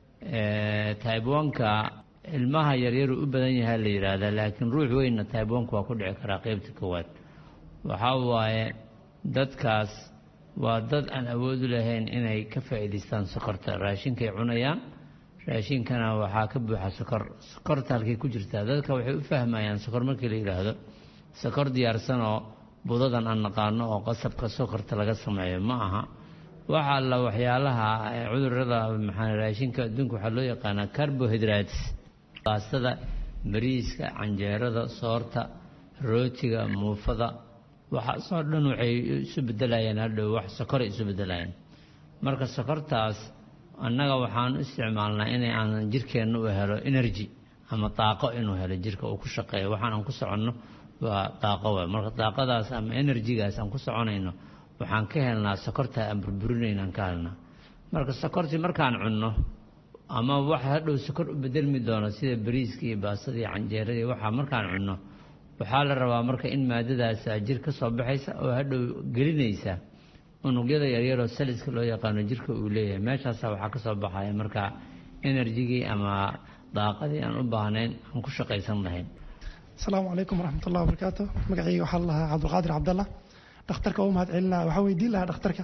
taibanka ilmaha yaryaru u badan yahaa la yidhaahdaa laakiin ruux weynna taibanka waa ku dhici karaa qeybta koowaad waxaa waaye dadkaas waa dad aan awoodu lahayn inay ka faa'iidaystaan sokorta raashinkay cunayaan raashinkana waxaa ka buuxa sokor sokorta halkay ku jirtaa dadka waxay u fahmayaan sokor markii la yidhaahdo sokor diyaarsan oo budadan aan naqaano oo qasabka sokorta laga sameeyo ma aha waxa alla waxyaalaha cudurada maxaa raashinka adduunka waxaa loo yaqaanaa carbohydrates baastada bariiska canjeerada soorta rootiga muufada waxaasoo dhan waxay isu bedelayaan hadhow wax sokoray isu bedelayaan marka sokortaas annaga waxaan u isticmaalnaa inay aanan jirkeenna u helo energy ama daaqo inuu helo jirka uu ku shaqeeyo waxaan aan ku soconno waa daaqo waay marka daaqadaas ama enerjigaas aan ku soconayno waxaan ka helnaa sokorta aan burburinayna aan ka helnaa marka sokortii markaan cunno ama wax hadhow sokor u bedelmi doono sida bariiska iyo baasada iyo canjeerada iyo waxaa markaan cunno waxaa la rabaa marka in maadadaas jir ka soo baxaysa oo hadhow gelinaysa unugyada yaryaroo saliska loo yaqaano jirka uu leeyahay meeshaasa waxaa ka soo baxaya marka enerjigii ama daaqadii aan u baahnayn aan ku shaqaysan lahayn asalaamu calaykum waraxmat ullahi wabarakaatu magacayga waxaa lahaa cabdulqaadir cabdalla dhakhtarka u mahad celinaa waxaa weydiin lahaa dhakhtarka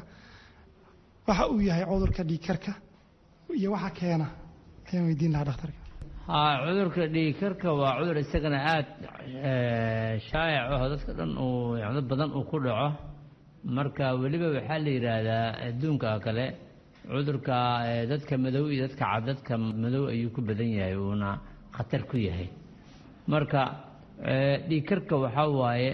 waxa uu yahay cudurka dhiigkarka iyo waxa keena ayaan weydiin lahaa dhakhtarka haa cudurka dhiigkarka waa cudur isagana aada shaayac aho dadka dhan uu dad badan uu ku dhaco marka weliba waxaa la yidhaahdaa adduunka kale cudurka dadka madow iyo dadka cad dadka madow ayuu ku badan yahay uuna khatar ku yahay marka dhiigkarka waxaa waaye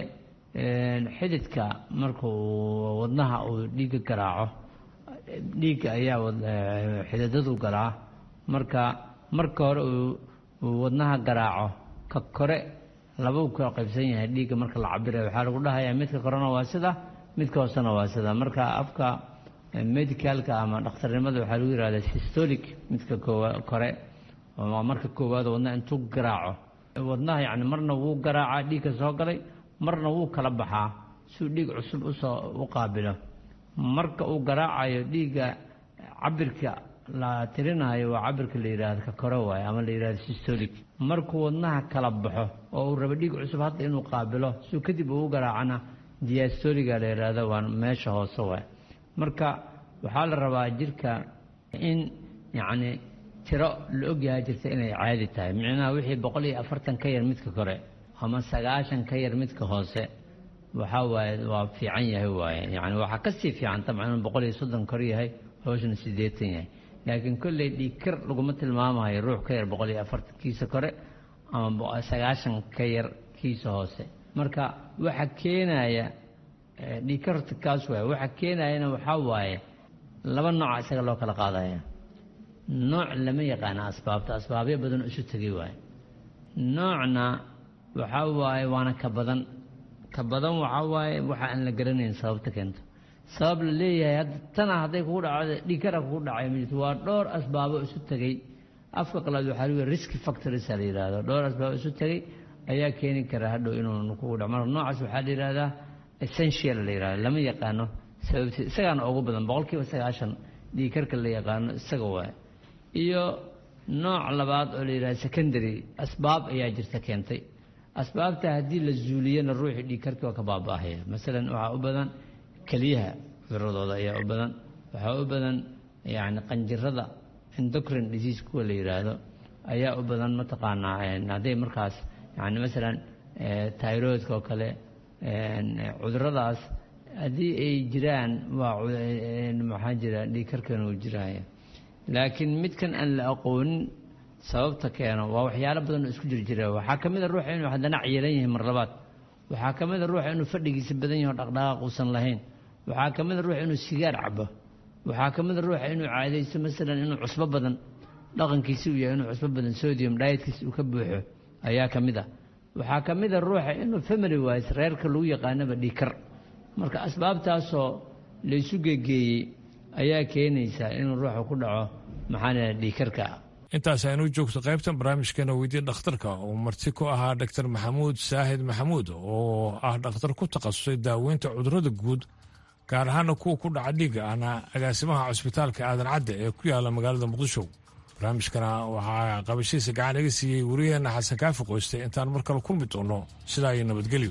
xididka marka uu wadnaha uu dhiigga garaaco dhiigga ayaa xididadu garaa marka marka hore uu wadnaha garaaco ka kore labau ka qaybsan yahay dhiigga marka la cabirayo waxaa lagu dhahayaa midka korena waa sida midka hoosena waa sida marka afka medicalka ama dhakhtarnimada waxaa lagu yihahdaa systolic midka kore waa marka koowaad wadnaha intuu garaaco wadnaha yacni marna wuu garaacaa dhiigka soo galay marna wuu kala baxaa siuu dhiig cusub usoo u qaabilo marka uu garaacayo dhiigga cabirka la tirinayo waa cabirka la yidhahdo ka kore waaye ama la yidhahdo systolic markuu wadnaha kala baxo oo uu rabo dhiig cusub hadda inuu qaabilo siuu kadib uu garaacana diastoliga la yidhaahdo waa meesha hoose waay marka waxaa la rabaa jirka in yacni tiro la ogyahay jirta inay caadi tahay micnaha wixii boqol iyo afartan ka yar midka kore ama sagaashan ka yar midka hoose waxaa waaye waa fiican yahay waaye yani waxaa kasii fiican tabcan inuu boqol iyo soddon kor yahay hoosna siddeetan yahay laakiin kolley dhiigkar laguma tilmaamayo ruux ka yar boqol iyo afartan kiisa kore ama sagaashan ka yar kiisa hoose marka waxa keenaya dhiigkarta kaas waaye waxa keenayana waxaa waaye laba nooca isaga loo kala qaadaya nooc lama yaqaana asbaabta asbaabyo badan isu tegay waaye noocna waxaa waaye waana ka badan ka badan waxaa waaye waxa aan la garanayn sababta keento sabab la leeyahay hadda tana hadday kugu dhacdo dhiigkara kugu dhacay ma jirto waa dhowr asbaabo isu tegey afka qalaad waxaa lagu risk factors la yidhaahdo dhowr asbaabo isu tegey ayaa keeni kara hadhow inuu kugu dhaco marka noocaas waxaa la yidhahdaa essential la yidhahdo lama yaqaano sababti isagaana ugu badan boqolkiiba sagaashan dhiigkarka la yaqaano isaga waaye iyo nooc labaad oo la yidhahdo secondary asbaab ayaa jirta keentay asbaabta haddii la zuuliyana ruuxii dhiigkarkii waa ka baaba'ahaya masalan waxaa u badan keliyaha cuduradooda ayaa u badan waxaa u badan yani qanjirada endocrine disease kuwa la yidhaahdo ayaa u badan mataqaanaa hadday markaas yani masalan tyroidka oo kale cuduradaas haddii ay jiraan waa maxaa jira dhiigkarkan uu jiraya laakiin midkan aan la aqoonin sababta keeno waa waxyaalo badan oo isku jir jira waxaa ka mid a ruuxa inuu haddana ciilan yahay mar labaad waxaa ka mid a ruuxa inuu fadhigiisa badan yaho dhaqdhaqaaq uusan lahayn waxaa ka mid a ruuxa inuu sigaar cabo waxaa ka mid a ruuxa inuu caadaysto masalan inuu cusbo badan dhaqankiisi uu yahay inuu cusbo badan sodium dietkiis uu ka buuxo ayaa ka mid a waxaa ka mid a ruuxa inuu family wise reerka lagu yaqaanaba dhiikar marka asbaabtaasoo laysu gegeeyey ayaa keenaysaa inuu ruuxa ku dhaco maxaan dhiikarka intaas aynu joogto qaybtan barnaamijkeena weydii dhakhtarka oo marti ku ahaa dr maxamuud saahid maxamuud oo ah dhakhtar ku takhasusay daaweynta cudurrada guud gaar ahaana kuwa ku dhaca dhiigga ahna agaasimaha cusbitaalka aadan cadde ee ku yaala magaalada muqdisho barnaamijkana waxaa qabashadiisa gacan iga siiyey wariyaheenna xasan kaafi qoyste intaan mar kale kulmi doono sidaa iyo nabadgelyo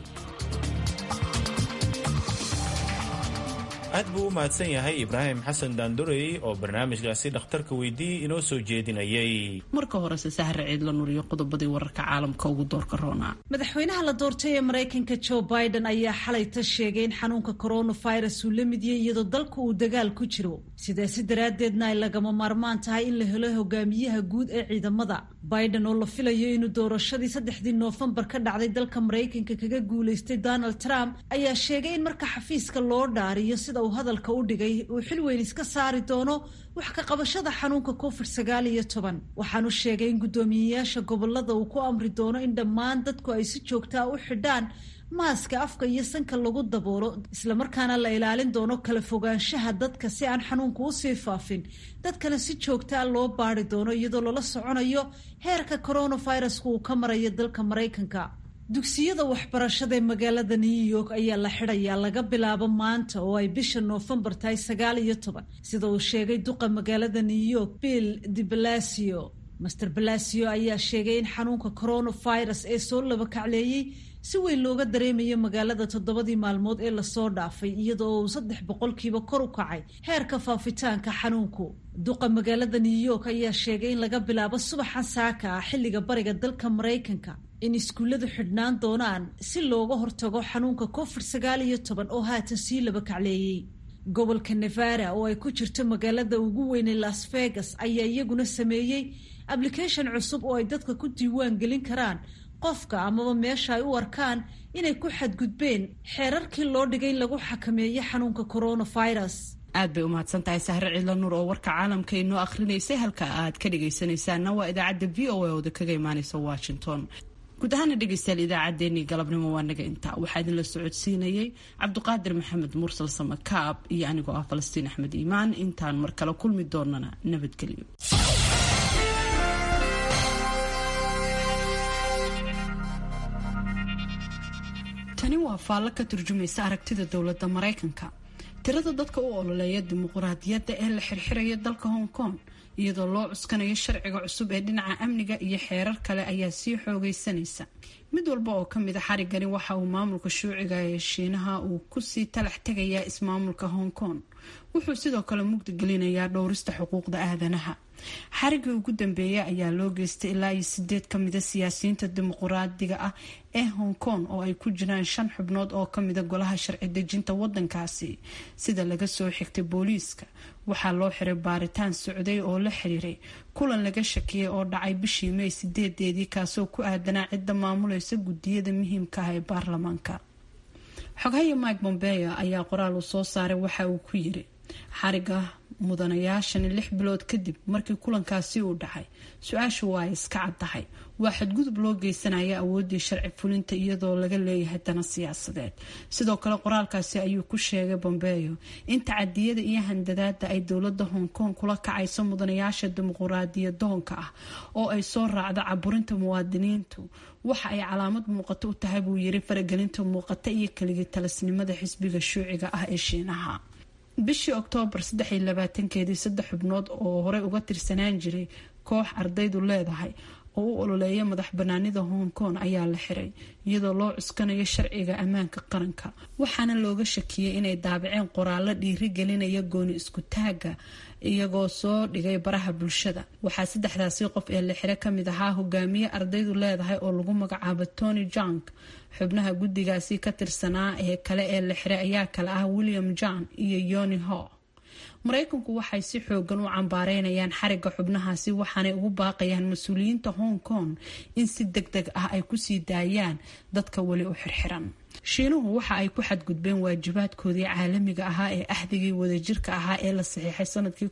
aad buu u mahadsan yahay ibraahim xasan daandurey oo barnaamijkaasi dhakhtarka weydii inoo soo jeedinayay marka horese sahre ciidla nuriyo qodobadii wararka caalamka ugu doorka roona madaxweynaha la doortay ee maraykanka joe biden ayaa xalayta sheegay in xanuunka coronavirus uu la mid yahay iyadoo dalka uu dagaal ku jiro sidaasi daraaddeedna ay lagama maarmaan tahay in la helo hogaamiyaha guud ee ciidamada biden oo la filayo inuu doorashadii saddexdii noofembar ka dhacday dalka maraykanka kaga guulaystay donald trump ayaa sheegay in marka xafiiska loo dhaariyo sida uu hadalka u dhigay uu xil weyn iska saari doono wax ka qabashada xanuunka covid sagaal iyo toban waxaanu sheegay in guddoomiyeyaasha gobolada uu ku amri doono in dhammaan dadku ay si joogtaa u xidhaan maaska afka iyo sanka lagu daboolo islamarkaana la ilaalin doono kala fogaanshaha dadka si aan xanuunku usii faafin dadkana si joogtaa loo baari doono iyadoo lala soconayo heerka coronavirusku uu ka marayo dalka maraykanka dugsiyada waxbarashada ee magaalada new york ayaa la xidhayaa laga bilaabo maanta oo ay bisha noofembar tahay sagaal iyo toban sida uu sheegay duqa magaalada new york bill de balacio master balacio ayaa sheegay in xanuunka coronavirus ee soo labakacleeyey si weyn looga dareemayo magaalada toddobadii maalmood ee lasoo dhaafay iyadoo uu saddex boqolkiiba kor u kacay heerka faafitaanka xanuunku duqa magaalada new york ayaa sheegay in laga bilaabo subaxan saaka ah xilliga bariga dalka maraykanka in iskuulladu xidhnaan doonaan si looga hortago xanuunka covid sagaal iyo toban oo haatan sii laba kacleeyey gobolka nevada oo ay ku jirto magaalada ugu weynay las vegas ayaa iyaguna sameeyey application cusub oo ay dadka ku diiwaan gelin karaan qofka amaba meesha ay u arkaan inay ku xadgudbeen xeerarkii loo dhigay in lagu xakameeyo xanuunka coronavirus aad bay u mahadsan tahay sahre ciidla nuur oo warka caalamka inoo akhrinaysay halka aad ka dhagaysanaysaana waa idaacadda v o a ooda kaga imaaneysa washington guud ahaana dhegeystayaal idaacaddeenii galabnimo waa naga intaa waxaa idinla socodsiinayay cabdiqaadir maxamed mursal samakaab iyo anigoo ah falastiin axmed iimaan intaan mar kale kulmi doonana nabadgelyo tani waa faallo ka turjumaysa aragtida dowladda maraykanka tirada dadka u ololeeya dimuquraadiyadda ee la xirxiraya dalka hong kong iyadoo loo cuskanayo sharciga cusub ee dhinaca amniga iyo xeerar kale ayaa sii xoogaysanaysa mid walba oo kamid a xarigani waxa uu maamulka shuuciga ee shiinaha uu kusii talax tegayaa ismaamulka hong kong wuxuu sidoo kale mugdi gelinayaa dhowrista xuquuqda aadanaha xarigii ugu dambeeya ayaa loo geystay ilaa iyo sideed kamida siyaasiyiinta dimuquraadiga ah ee hong kong oo ay ku jiraan shan xubnood oo kamida golaha sharci dejinta wadankaasi sida laga soo xigtay booliiska waxaa loo xiray baaritaan socday oo la xiriiray kulan laga shakiyay oo dhacay bishii may sideedeedii kaasoo ku aadanaa cidda maamulaysa gudiyada muhiimka ah ee baarlamaanka xogahaya mike bombeo ayaa qoraal uu soo saaray waxa uu ku yiri xariga mudanayaashani lix bilood kadib markii kulankaasi uu dhacay su-aashu waa ay iska caddahay waa xadgudub loo geysanaya awooddii sharci fulinta iyadoo laga leeyahay dana siyaasadeed sidoo kale qoraalkaasi ayuu ku sheegay bombeyo in tacadiyada iyo handadaada ay dowlada hong kong kula kacayso mudanayaasha dimuquraadiyadoonka ah oo ay soo raacdo caburinta muwaadiniintu waxa ay calaamad muuqato u tahay buu yiri faragelinta muuqata iyo keligii talasnimada xisbiga shuuciga ah ee shiinaha bishii oktoobar saddex iyo labaatankeedii saddex xubnood oo horey uga tirsanaan jiray koox ardaydu leedahay oo u ololeeya madax banaanida hong kong ayaa la xiray iyadoo loo cuskanayo sharciga ammaanka qaranka waxaana looga shakiyey inay daabaceen qoraallo dhiiri gelinaya gooni isku taaga iyagoo soo dhigay baraha bulshada waxaa saddexdaasi qof ee la xiro kamid ahaa hogaamiye ardaydu leedahay oo lagu magacaabo tony junk xubnaha guddigaasi ka tirsanaa ee kale ee la xiray ayaa kale ah william john iyo yoni ho maraykanku waxay si xoogan u cambaareynayaan xariga xubnahaasi waxaanay ugu baaqayaan mas-uuliyiinta hong kong in si deg deg ah ay kusii daayaan dadka weli u xirxiran shiinuhu waxa ay ku xadgudbeen waajibaadkoodii caalamiga ahaa ee axdigii wadajirka ahaa ee la saxiixay sanadkii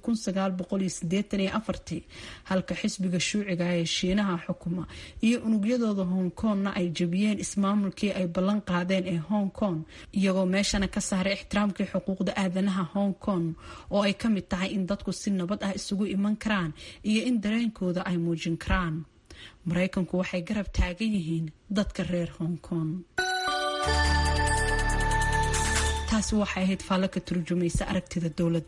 halka xisbiga shuuciga ee shiinaha xukuma iyo unugyadooda hong kongna ay jebiyeen ismaamulkii ay ballan qaadeen ee hong kong iyagoo meeshana ka saaray ixtiraamkii xuquuqda aadanaha hong kong oo ay ka mid tahay in dadku si nabad ah isugu iman karaan iyo in dareenkooda ay muujin karaan maraykanku waxay garab taagan yihiin dadka reer hong kong taasi waxay ahayd faallo ka turjumaysa aragtida dowladda